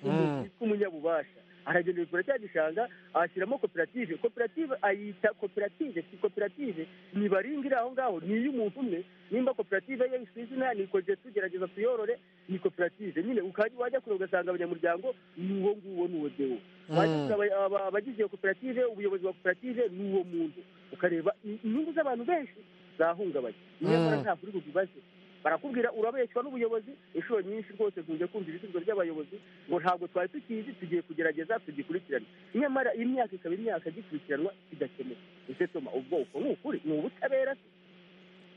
umuntu witwa umunyabubasha aragenda bikora cya gishanga ashyiramo koperative koperative ayita koperative si koperative ntibaringa iri aho ngaho ni iy'umuntu umwe nimba koperative ye yise izina ni koje tugerageza tuyorore ni koperative nyine wajya kure ugasanga abanyamuryango ni uwo nguwo ni uwo dewo abagize iyo koperative ubuyobozi wa koperative ni uwo muntu ukareba inyungu z'abantu benshi zahungabanye nyamara nta kuri bubibaze barakubwira urabeshywa n'ubuyobozi inshuro nyinshi rwose tujye kumva ibisubizo by'abayobozi ngo ntabwo twari tukizi tugiye kugerageza tugikurikirana nyamara iyi myaka ikaba imyaka igikurikiranwa kigakemuka ese toma ubwoko ni ukuri ni ubutabera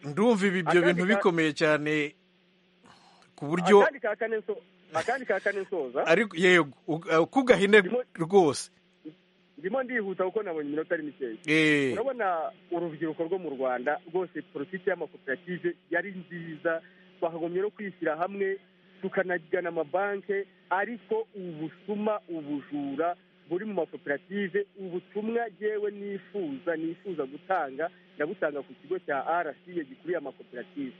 ndumva ibi ibyo bintu bikomeye cyane ku buryo akandi ka kane nsoza ariko yego kugahine rwose ndimo ndihuta kuko nabonye iminota ari mikeya urabona urubyiruko rwo mu rwanda rwose politiki y'amakoperative yari nziza twakagombye no kwishyira hamwe tukanagana amabanki ariko ubusuma ubujura buri mu makoperative ubutumwa yewe nifuza nifuza gutanga ndabutanga ku kigo cya rca gikuriye amakoperative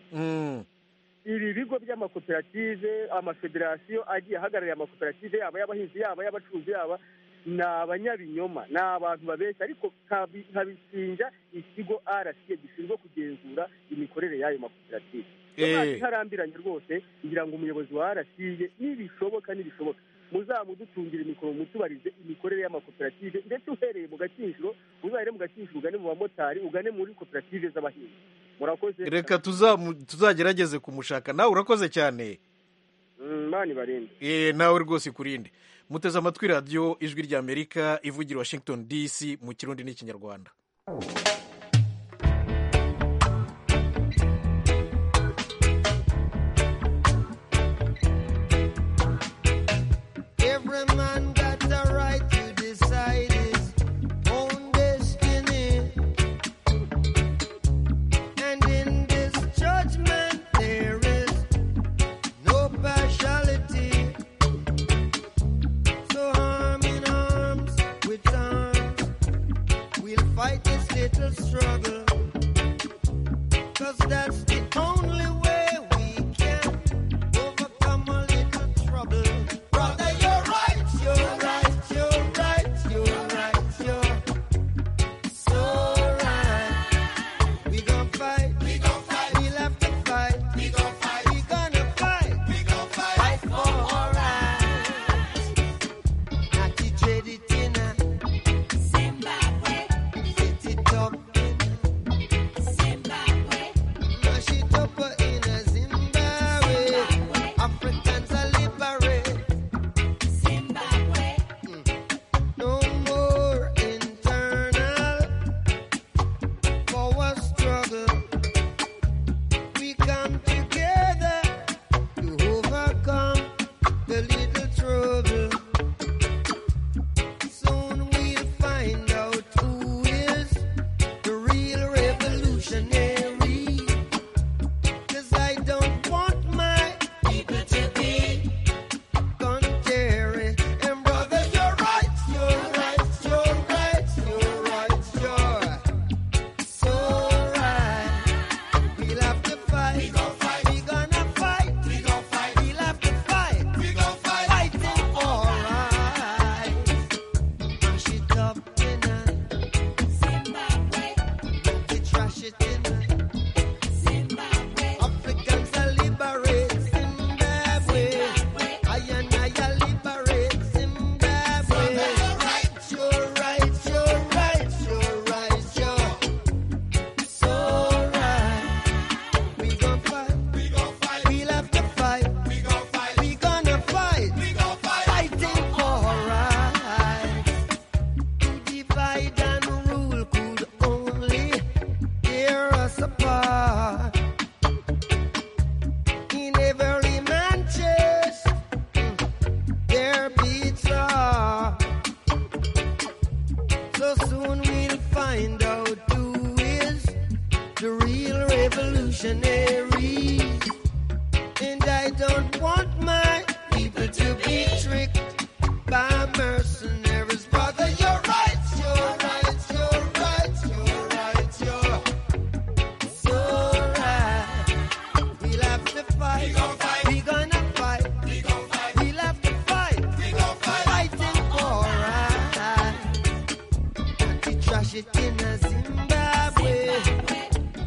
ibi bigo by'amakoperative amafederasiyo agiye ahagarariye amakoperative yaba y'abahinzi yaba y'abacuruzi yaba ni abanyabinyoma ni abantu babeshya ariko nkabishinja ikigo rca gishinzwe kugenzura imikorere y'ayo makoperative ntarambiranye rwose ngira ngo umuyobozi wa rca nibishoboka nibishoboka muzamudutungire imikoro mutubarize imikorere y'amakoperative ndetse uhereye mu gaciro uzahire mu gaciro ugane mu bamotari ugane muri koperative z'abahinzi murakoze reka tuzagerageze kumushaka nawe urakoze cyane mani barinde nawe rwose ikurinde muteze amatwi radiyo ijwi ry'amerika ivugira washington dc mu kirundi n'ikinyarwanda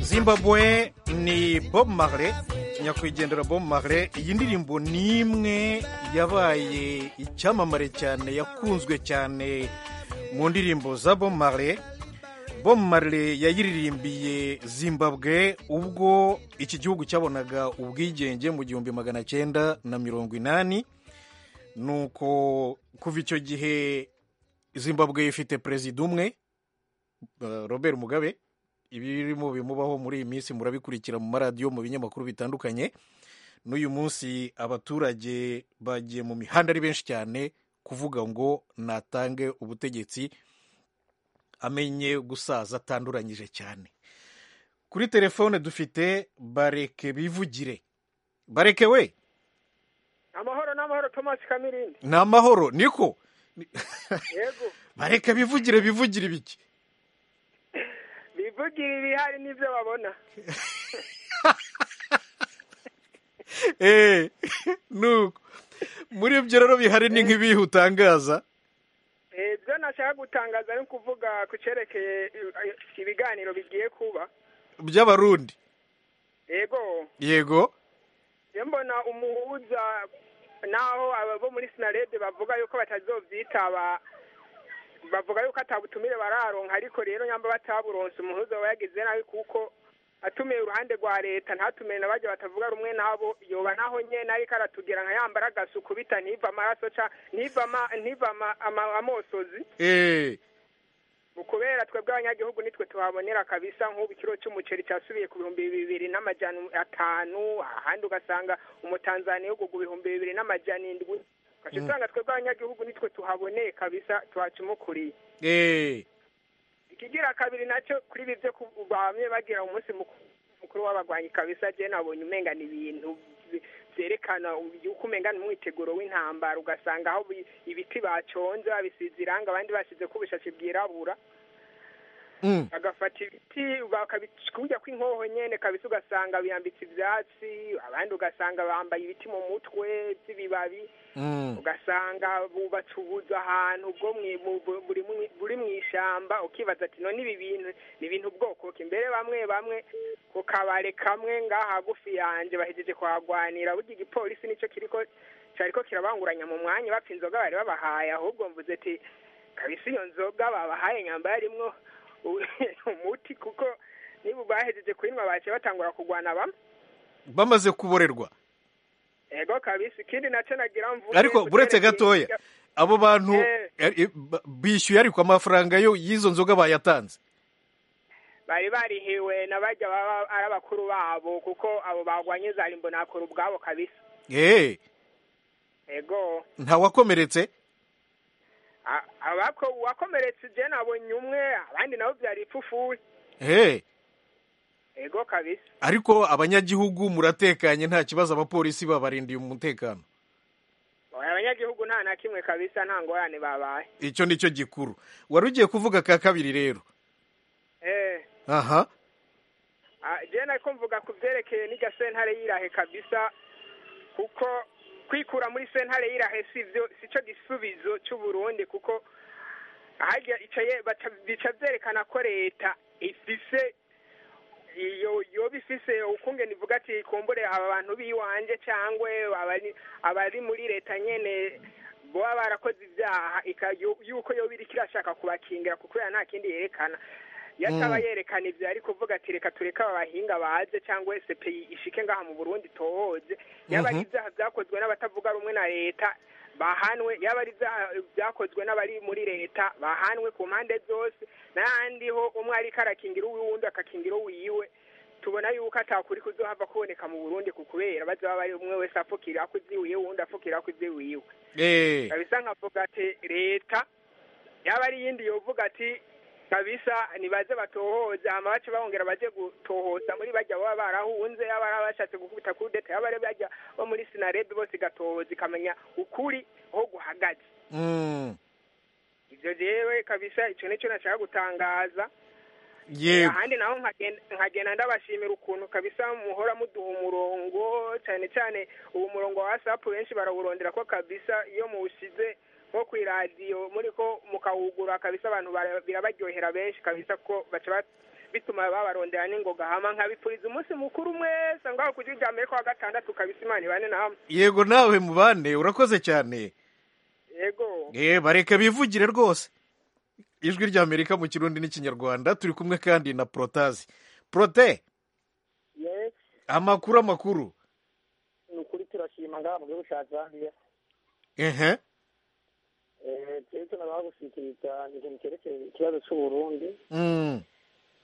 zimbabwe ni bob marley nyakwigendera bob marley iyi ndirimbo ni imwe yabaye icyamamare cyane yakunzwe cyane mu ndirimbo za bob marley bob marley yayiririmbiye zimbabwe ubwo iki gihugu cyabonaga ubwigenge mu gihumbi magana cyenda na mirongo inani nuko kuva icyo gihe zimbabwe ifite perezida umwe robert mugabe ibirimo bimubaho muri iyi minsi murabikurikira mu maradiyo mu binyamakuru bitandukanye n'uyu munsi abaturage bagiye mu mihanda ari benshi cyane kuvuga ngo natange ubutegetsi amenye gusaza atanduranyije cyane kuri telefone dufite bareke bivugire bareke we amahoro n'amahoro tomasi kamirindi ni amahoro niko yego bareke bivugire bivugire ibiki bivugira ibihari n'ibyo babona eee nuko muri ibyo rero bihari ni nk'ibihe utangaza ibyo nashaka gutangaza ni ukuvuga ku cyerekeye ibiganiro bigiye kuba by'abarundi yego yego mbona umuhuza naho abo muri sinarede bavuga yuko batazobyitaba bavuga yuko atabutumire bararonka ariko rero nyamba bataburonse umuhuza wayagize nabi kuko atumiye uruhande rwa leta ntatumiye na bajya batavuga rumwe nabo yoba naho nyene ariko aratugira nka yambara agasuku bita ntiva amaraso ca ntiva amosozi kubera twebwe abanyagihugu nitwe tuhabonera kabisa nk'ubu ikiro cy'umuceri cyasubiye ku bihumbi bibiri n'amajana atanu ahandi ugasanga umutanzaniya ugu ku bihumbi bibiri n'amajana indwi gace usanga twebwe abanyagihugu nitwe tuhaboneye kabisa tuhacumukuriye ikigira kabiri nacyo kuri ibi byo bamwe bagira umunsi mukuru w'abagwanyi kabisa je nabonye umenga ni ibintu byerekana yuko umenga ni umwiteguro w'intambara ugasanga aho ibiti baconze babisize irangi abandi basize ko ubushashi bwirabura bagafata ibiti bakabikujya kw'inkoho nyene kabisa ugasanga biyambitse ibyatsi abandi ugasanga bambaye ibiti mu mutwe by'ibibabi ugasanga bubatse ubuzu ahantu bwo buri mu ishyamba ukibaza ati none ibi bintu ni ibintu bwoko imbere bamwe bamwe ku kabare kamwe ngaha hagufi yanjye bahejeje kuhagwanira burya igipolisi nicyo kiriko cyariko kirabanguranya mu mwanya bapfa inzoga bari babahaye ahubwo mvuze ati kabisa iyo nzoga babahaye nyamba yarimwo umuti kuko niba bahejeje kuyinywa baciye batangura kurwana bamwe bamaze kuborerwa ego kabisa ikindi nacyo nagira mvuge ariko buretse gatoya abo bantu bishyuye ariko amafaranga yo y'izo nzoga bayatanze bari barihiwe na bajya baba ari abakuru babo kuko abo bagwanye za rimbo nakora ubwabo kabisa eee ego ntawakomeretse uwakomeretse je nabonye umwe abandi nabo byari ipfufuri eee ego kabisa ariko abanyagihugu muratekanye nta kibazo abapolisi babarindiye umutekano abanyagihugu nta na kimwe kabisa nta ngorane babaye icyo ni cyo gikuru wari ugiye kuvuga ka kabiri rero aha jena ariko mvuga ku byerekeye n'irya sentare y'irahe kabisa kuko kwikura muri sentare y'irahe si cyo gisubizo cy'uburundi kuko bica byerekana ko leta ifise iyo yo bifise ukunge nivuga ati kumbure aba bantu biwanje cyangwa abari muri leta nyene baba barakoze ibyaha yuko yo biri kirashaka kubakingira kuko ya nta kindi yerekana yataba yerekana ibyo ariko kuvuga ati reka tureke abahinga baze cyangwa SPI ishike ngaha mu Burundi tohoze yaba ari ibyaha byakozwe n'abatavuga rumwe na leta bahanwe yaba ari byakozwe n'abari muri leta bahanwe ku mpande zose n'ahandi ho umwe ariko arakingira uwundi akakingira uwiwe tubona yuko atakuri kuzohava kuboneka mu burundi ku kubera baza baba umwe wese apfukira ku iziwiye uwundi apfukira ku iziwiwe kabisa nkavuga ati leta yaba ari iyindi yovuga ati kabisa nibaze batohoza hama bace bongera baje gutohoza muri bajya baba barahunze yaba ari abashatse gukubita kudeta yaba ari bajya bo muri sinarede bose igatohoza ikamenya ukuri aho guhagaze ivyo jewe kabisa ico nico nashaka gutangaza ahandi naho nkagenda ndabashimira ukuntu kabisa muhora muduha umurongo cyane cyane uwo murongo wa wasapu benshi barawurondera ko kabisa iyo muwusize nko ku iradiyo muri ko mukawugura kabisa abantu bara- birabaryohera benshi kabisa ko baca ba- bituma babarondera n'ingoga hama nkabipfuriza umunsi mukuru mwese ngaho ku gihugu amerika wa gatandatu kabisa imana ibane na hamwe yego nawe mubane urakoze cyane yego Eh, bareka bivugire rwose ijwi rya amerika mu kirundi n'ikinyarwanda turi kumwe kandi na porotazi porote yes amakuru amakuru ni ukuri turashima ngaha mu gihugu cya zambia ehe Eh, twebwe tunabaha gushyikiriza ikintu cyerekeye ikibazo cy'uburundi Mm.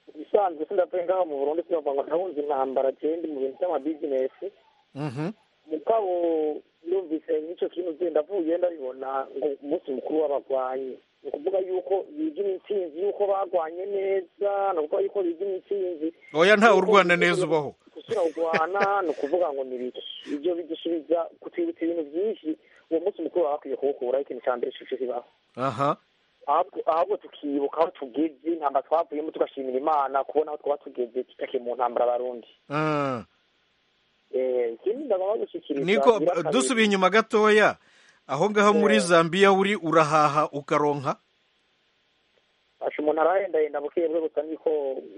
ibisanzwe sindavuye ngaho mu burundi sinavuga ngo ndahunze intambara jewe ndi mu bintu by'amabizinesi Mhm. mugabo numvise n'icyo kintu genda avuye ndabibona ngo umunsi mukuru w'abagwanyi ni ukuvuga yuko bigina intsinzi yuko bagwanye neza ni ukuvuga yuko bigina intsinzi oya ntawe urwana neza ubaho gusura kurwana ni ukuvuga ngo ni ibiki ibyo bidusubiza kutwibutsa ibintu byinshi uwo munsi mukuru baba bakwiye kuwukuraho ikintu cya mbere cy'icyo kibaho aha ahubwo ahubwo tukibuka aho tugeze intambara twavuyemo tugashimira imana kubona aho twaba tugeze tutakiri mu ntambara abarundi Ah. Eh, ikindi ndagomba gushyikiriza niko ngira kabiri. dusubiye inyuma gatoya aho ngaho muri zambiya uri urahaha ukaronka Basha umuntu arahendahenda buke bwe gusa niko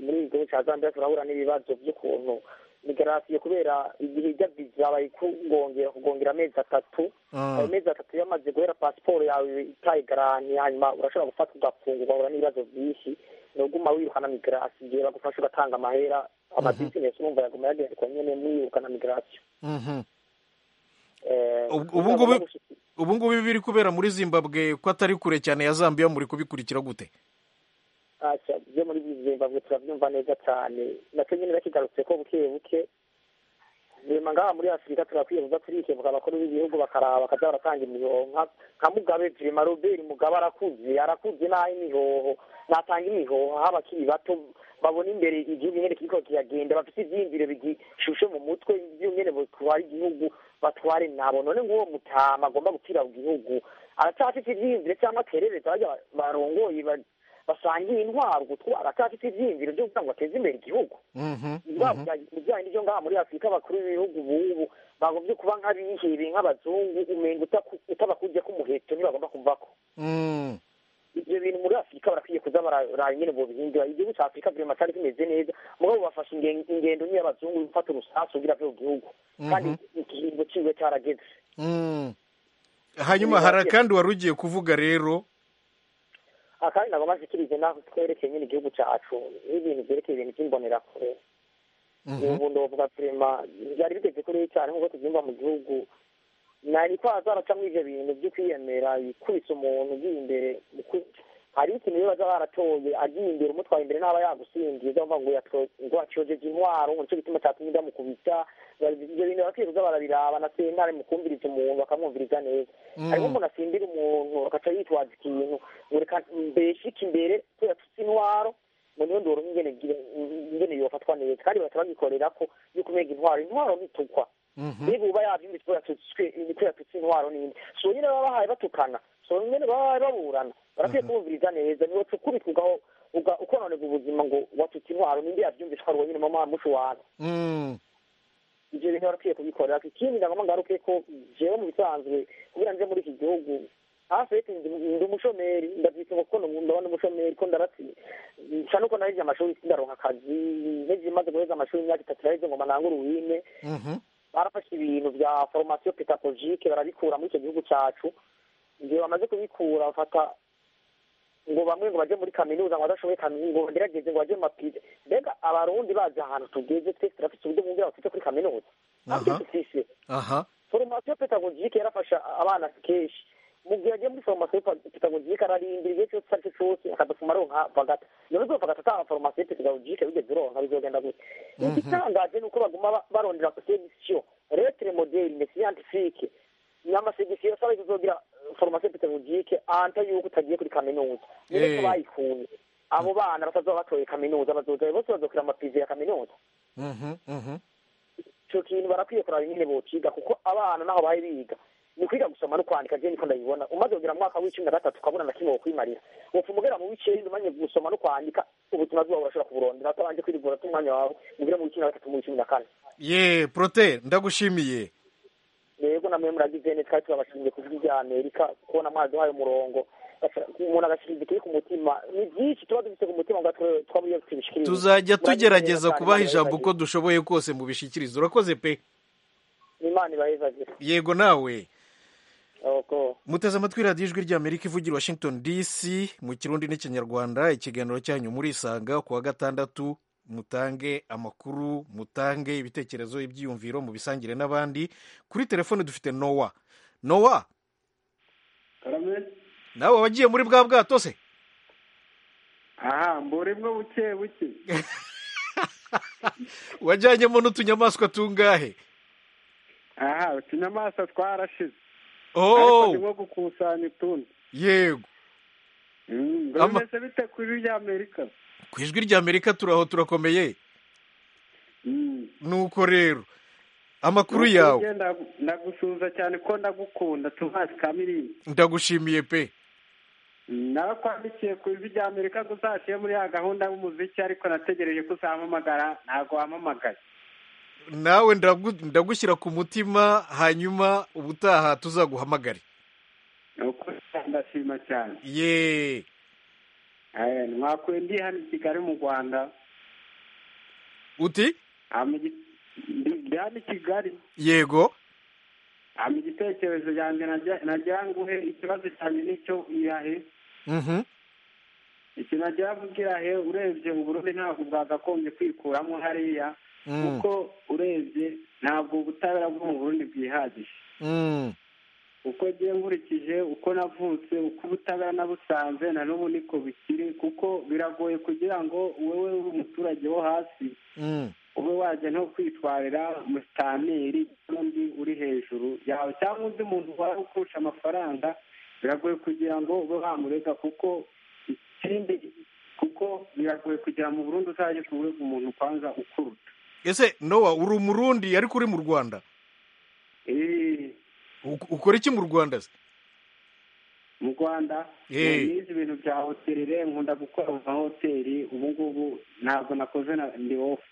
muri iki gihugu cya Zambia turahura n'ibibazo by'ukuntu migarasiyo kubera igihe ijya viza bayikugongera kugongera amezi atatu Mm. ayo mezi atatu yamaze guhera pasiporo yawe itayigaranye hanyuma urashobora gufatwa ugafungwa ugahura n'ibibazo byinshi ni uguma wirukana migarasiyo bagufasha ugatanga amahera amabizinesi urumva yaguma yagendekwa nyine mwirukana migarasiyo Mhm. Eh, Ubu- ubu ngubu ubu ngubu biri kubera muri zimbabwe ko atari kure cyane ya zambiya muri kubikurikira gute Acha, byo muri Zimbabwe turabyumva neza cyane nacyo nyine bakigarutse ko buke buke rema ngaha muri afurika turakwiyebuza turikebuka abakuru b'ibihugu bakaraba bakaza baratanga imihoho nka- nka mugabe rema robert mugabe arakuze arakuze n'aho imihoho natanga imihoho aho abakiri bato babona imbere igihugu nyine kiriko kiragenda bafite ivyiyumviro bigishushe mu mutwe ivyo nyene botwara igihugu batware nabo none ng'uwo mutama agomba gupfira mu gihugu aracyafite ivyiyumviro cyangwa akerereza barya ba- barongoye ba- basangiye intwaro gutwara aracyafite ivyiyumviro vyo kugira ngo bateze imbere igihugu ibijyanye n'ibyo ngaha muri afurika bakuru b'ibihugu bubu bagombye kuba nk'abihebeye nk'abazungu umenga utaku- utabakujya k'umuheto ntibagomba kumvako Mm. ibyo bintu muri afurika barakwiye kuza bararaye nyine bobihindura igihugu cya afurika buri matari kimeze neza mugabo bafashe inge- ingendo niyo abazungu gufata urusasu kugira byo gihugu kandi igihingo ciwe carageze Mm. hanyuma hari akandi wari ugiye kuvuga rero akandi nagomba nshikirize naho twerekeye nyine igihugu cacu n'ibintu vyerekeye ibintu vy'imbonerakure ubu ndovuga kurema byari bigeze kuri cyane nk'uko tubyumva mu gihugu nari ko hazaracamo ivyo bintu byo kwiyemera ikubise umuntu ugiye imbere uku- hari ikintu rero baza baratoye agiye imbere umutwaye imbere n'aba yagusingiza bumva ngo yatwo- ngo acojeje intwaro ngo nicyo gituma cyatumye ndamukubita Bari- ibyo bintu bakwiruza barabiraba na sentare mu kumviriza umuntu bakamwumviriza neza Mm. harimo umuntu asimbira umuntu agaca yitwaza ikintu ngo reka mbeshike imbere kubera tutse intwaro ngo niyo ndoro ingene gire- ingene yofatwa neza kandi bahita bagikorera ko yuko umenya intwaro intwaro ntitukwa niba uba yabyumvise kubera tutswe kubera tutse intwaro n'indi so nyine baba bahaye batukana so nyine baba bahaye baburana barakwiye kubumviriza neza niba ukubitwa ugaho uga- ukononega ubuzima ngo watutse intwaro n'indi yabyumvise ko ari wowe nyine mama mucu wawe Mm. ibyo bintu barakwiye kubikorera ikindi nagomba ngaruke ko jewe mu bisanzwe kubera nje muri iki gihugu hafi yeti ndi ndi umushomeri ndavyitse ngo kuko ndaba ndi umushomeri ko ndaratsi nca nuko narije amashuri sindaronka akazi nteze imaze guheza amashuri imyaka itatu iraheze ngo manangure uwine Mhm. barafashe ibintu bya formation pedagogike barabikura muri icyo gihugu cyacu igihe bamaze kubikura bafata ngo bamwe ngo baje muri kaminuza ngo badashoboye kaminuza ngo bagerageze ngo baje mu mapide mbega abarundi bazi ahantu tugeze twese turafite uburyo bumwe bafite kuri kaminuza ntabyo dufise aha formation pedagogike yarafasha abana kenshi mu gihe agiye muri formation pedagogike ararindira igihe cyose ari cyo cyose akadufuma aronka vagata none ubwo vagata atanga formation pedagogike bigeze uronka bizogenda gute igitangaje ni uko baguma ba- barondera section retre modele ne scientifique n'amasegisiyo sabe tuzogira eh, formation pedagogike anta yuko utagiye kuri kaminuza Eh. niko bayikunye abo bana batazoba batoye kaminuza bazoza bose bazokira amapizi ya kaminuza Mhm, mhm. icyo kintu barakwiye kuraba nyine bociga kuko abana naho bari biga ni kwiga gusoma no kwandika je niko ndabibona umaze kugera mu mwaka w'icumi na gatatu ukabona na kimwe wokwimarira wopfuma ugera mu w'icenda umanye gusoma no kwandika ubuzima bwawe urashobora kuburondera utabanje kwirigura umwanya wawe ugere mu w'icumi na gatatu mu w'icumi na kane ye porote ndagushimiye rero namwe muragize ne twari turabashimiye ku bw'ibya amerika kubona amazi wayo umurongo umuntu agashyira igiti ku mutima ni byinshi tuba dufite ku mutima ngo twaba iyo tubishikiriza tuzajya tugerageza kubaha ijambo uko dushoboye kose mubishikirize urakoze pe imana ibahezagire yego nawe muteze amatwi radiyo ijwi ry'amerika ivugira washington dc mu kirundi n'ikinyarwanda ikiganiro cyanyu murisanga ku wa gatandatu mutange amakuru mutange ibitekerezo ibyiyumviro mubisangire n'abandi kuri telefone dufite nowa nowa nawe wagiye muri bwa bwato se aha mburimwo buke buke wajyanyemo n'utunyamaswa tungahe aha utunyamaswa twarashize oh nko gukusanya utundi yego bimeze bite kuri rya amerika ku ijwi rya amerika turaho turakomeye nuko rero amakuru yawe ndagusuhuza cyane ko ndagukunda tuhazi kamirindi ndagushimiye pe nakwandikiye ku ijwi rya amerika ko uzashyire muri ya gahunda y'umuziki ariko nategereje ko uzampamagara ntabwo wampamagaye nawe ndagushyira ku mutima hanyuma ubutaha tuzaguhamagare ndashima cyane ye mwakwenda hano i kigali mu rwanda uti ndi hano i kigali yego hano igitekerezo yanjye nagira nguhe ikibazo cyanjye n'icyo irahe iki nagira ngo irahe urebye uburundi ntabwo bwagakombye kwikuramo hariya kuko urebye ntabwo ubutabera bwo mu burundi bwihagije uko agiye nkurikije uko navutse uko ubutabera nabusanze na n'ubu niko bikiri kuko biragoye kugira ngo wowe uri umuturage wo hasi ube wajya nko kwitwarira musitaneri n'undi uri hejuru yawe cyangwa undi muntu wari ukurusha amafaranga biragoye kugira ngo ube wamurega kuko ikindi kuko biragoye kugira mu burundu uzajye kurega umuntu kwanza ukuruta ese nowa uri umurundi ariko uri mu rwanda ukora iki mu rwanda se mu rwanda nize ibintu bya hoterire nkunda gukora mu mahoteli ubu ngubu ntabwo nakoze na ndi ofu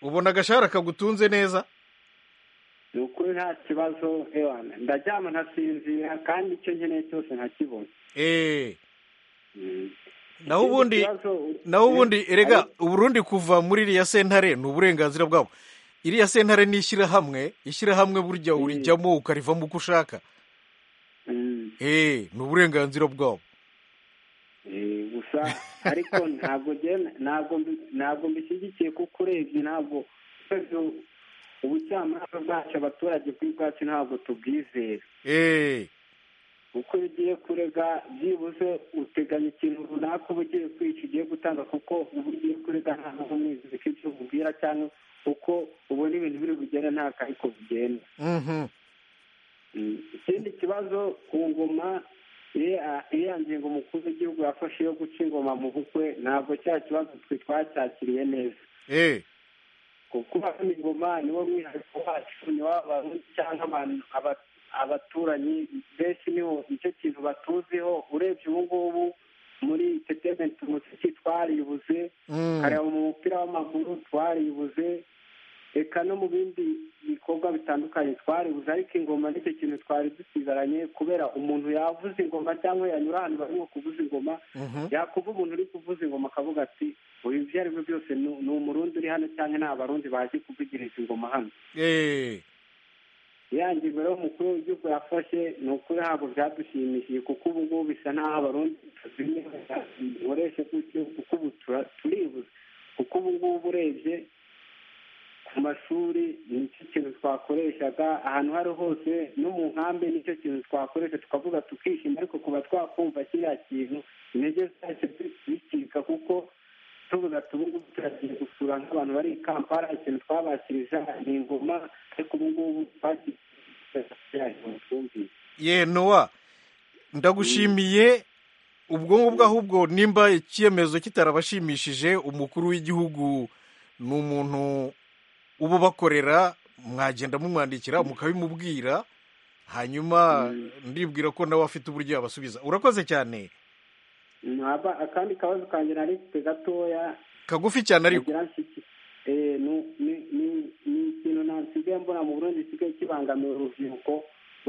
ubona agashahara kagutunze neza ni ukuri nta kibazo ndaryama nkasinzira kandi icyo nkeneye cyose nkakibona naho ubundi naho ubundi erega uburundi kuva muri iriya sentare ni uburenganzira bwabo iriya sentare ni ishyirahamwe ishyirahamwe burya urijyamo ukarivamo uko ushaka ni uburenganzira bwabo gusa ariko ntabwo ntabwo mbishyigikiye kuko urebye ntabwo ubucamanza bwacu abaturage bw'ibwacu ntabwo tubwizera uko iyo ugiye kurega byibuze uteganya ikintu runaka uba ugiye kwica ugiye gutanga kuko uba ugiye kurega nta n'umwizi ko ibyo ububwira cyangwa uko ubona ibintu biri bugende nta kahiko bigenda ikindi kibazo ku ngoma iriya ngingo umukuru w'igihugu yafashe yo guca ingoma mu bukwe ntabwo cya kibazo twe twacyakiriye neza kuko hano ingoma niwo mwihariko wacu ni w'abantu cyangwa abantu abaturanyi benshi niho nicyo kintu batuziho urebye ubu ngubu muri entetementi umuziki twaribuze kareba mu mupira w'amaguru twaribuze reka no mu bindi bikorwa bitandukanye twaribuze ariko ingoma nicyo kintu twari dusigaranye kubera umuntu yavuza ingoma cyangwa yanyura ahantu barimo kuvuza ingoma yakumva umuntu uri kuvuza ingoma akavuga ati uyu ibyo ari byo byose ni umurundi uri hano cyangwa ni abarundi bazi kuvugiriza ingoma hano yangiwe rero umukuru w'igihugu yafashe ni ukuri ntabwo byadushimishije kuko ubu ngubu bisa n'aho abarundi dukoresha gutyo kuko ubu turibuze kuko ubu ngubu urebye ku mashuri nicyo kintu twakoreshaga ahantu aho ari hose no mu nkambi nicyo kintu twakoresha tukavuga tukishima ariko kuba twakumva kiriya kintu intege zacu zicika kuko tuvuga ati ubu ngubu turagiye gusura nk'abantu bari i kampala ikintu twabakirije ni ingoma ariko ubu ngubu twumvise ye nowa ndagushimiye ubwonko bw'ahubwo nimba icyemezo kitarabashimishije umukuru w'igihugu ni umuntu uba ubakorera mwagenda mumwandikira mukabimubwira hanyuma ndibwira ko nawe afite uburyo yabasubiza urakoze cyane akandi kabazo kanjye nari gatoya kagufi cyane ariko ni ikintu nasigaye mbona mu burundi gisigaye kibangamira urubyiruko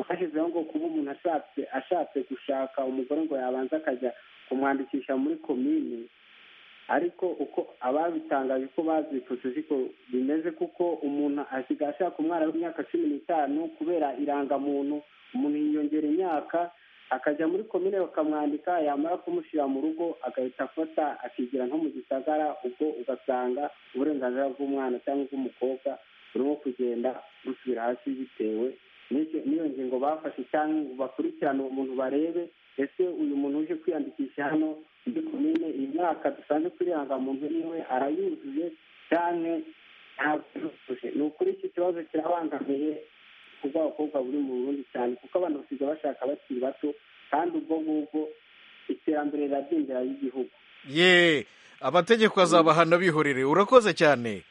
bashyizeho ngo kuba umuntu ashatse ashatse gushaka umugore ngo yabanza akajya kumwandikisha muri komini ariko uko ababitangaje ko bazipfutse siko bimeze kuko umuntu asigaye ashaka umwana w'imyaka cumi n'itanu kubera irangamuntu umuntu yiyongera imyaka akajya muri komine bakamwandika yamara kumushyira mu rugo agahita afata akigira nko mu gisagara ubwo ugasanga uburenganzira bw'umwana cyangwa bw'umukobwa burimo kugenda busubira hasi bitewe n'iyo ngingo bafashe cyangwa bakurikirane uwo muntu barebe ese uyu muntu uje kwiyandikisha hano muri komine iyi myaka dusanzwe kwiranga muntu niwe arayuzuye cyane ntabwo ni ukuri iki kibazo kirabangamiye kubw'abakobwa buri mu burundi cyane kuko abantu basigaye bashaka bakiri bato kandi ubwo ngubwo iterambere riradindira ry'igihugu ye amategeko azabahana bihorere urakoze cyane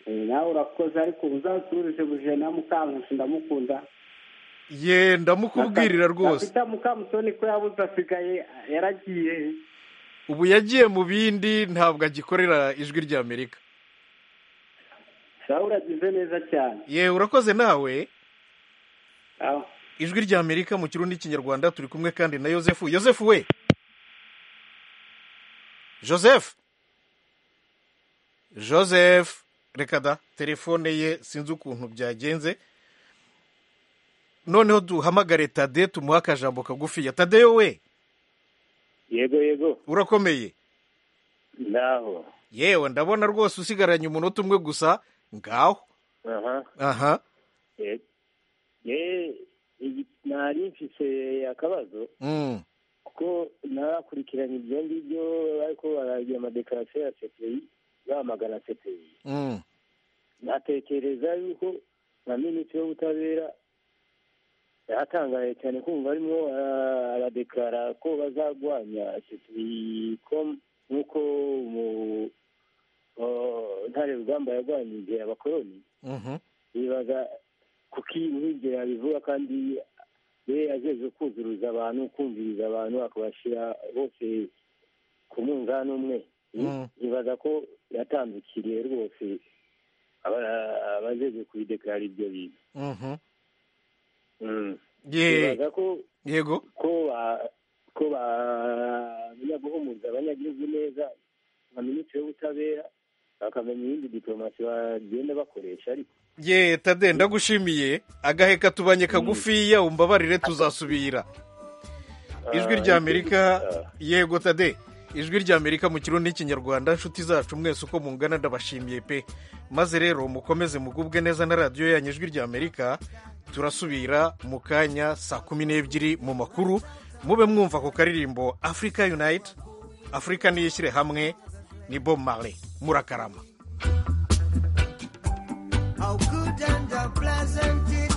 nawe urakoze ariko uzasuruze buje na mukankusi ndamukunda ye ndamukubwirira rwose afite mukamusoni ko yabuze asigaye yaragiye ubu yagiye mu bindi ntabwo agikorera ijwi ry'amerika sawa uragize neza cyane ye urakoze nawe ijwi ry'amerika mu kirundi kinyarwanda turi kumwe kandi na yosefu yosefu we joseph joseph reka da telefone ye sinzi ukuntu byagenze noneho duhamagare tade tumuhe akajambo kagufiya tadeyo we yego yego urakomeye naho yewe ndabona rwose usigaranye umunota umwe gusa ngaho aha nari mfise akabazo kuko narakurikiranye ibyo ngibyo ariko baragira amadekarasiyo ya sepeyi bamagana sepeyi natekereza yuko na minisitiri w'ubutabera yatangaye cyane kumva arimo aradekara ko bazarwanya sepeyi nk'uko ntare rugamba yarwanyije abakoroni bibaza ku kintu ibyo yabivuga kandi we agejeje kuzuruza abantu kumviriza abantu akabashyira bose ku munzani umwe bibaza ko yatandukiriye rwose abajeje kubidekarara ibyo bintu bibaza ko yego ko bamenya guhumuza abanyagihugu neza nka minisitiri w'ubutabera bakamenya iyindi diporomasi bagenda bakoresha ariko ye tade ndagushimiye agaheka tubanye kagufiya umbabarire tuzasubira ijwi ry'amerika yego tade ijwi ry'amerika mu kirundi n'ikinyarwanda inshuti zacu mwese uko mungana ndabashimiye pe maze rero mukomeze mugubwe neza na radiyo yanyu ijwi ry'amerika turasubira mu kanya saa kumi n'ebyiri mu makuru mube mwumva ku karirimbo afurika yunayiti afurika niyishyire hamwe ni bo mare murakarama how good and how pleasant it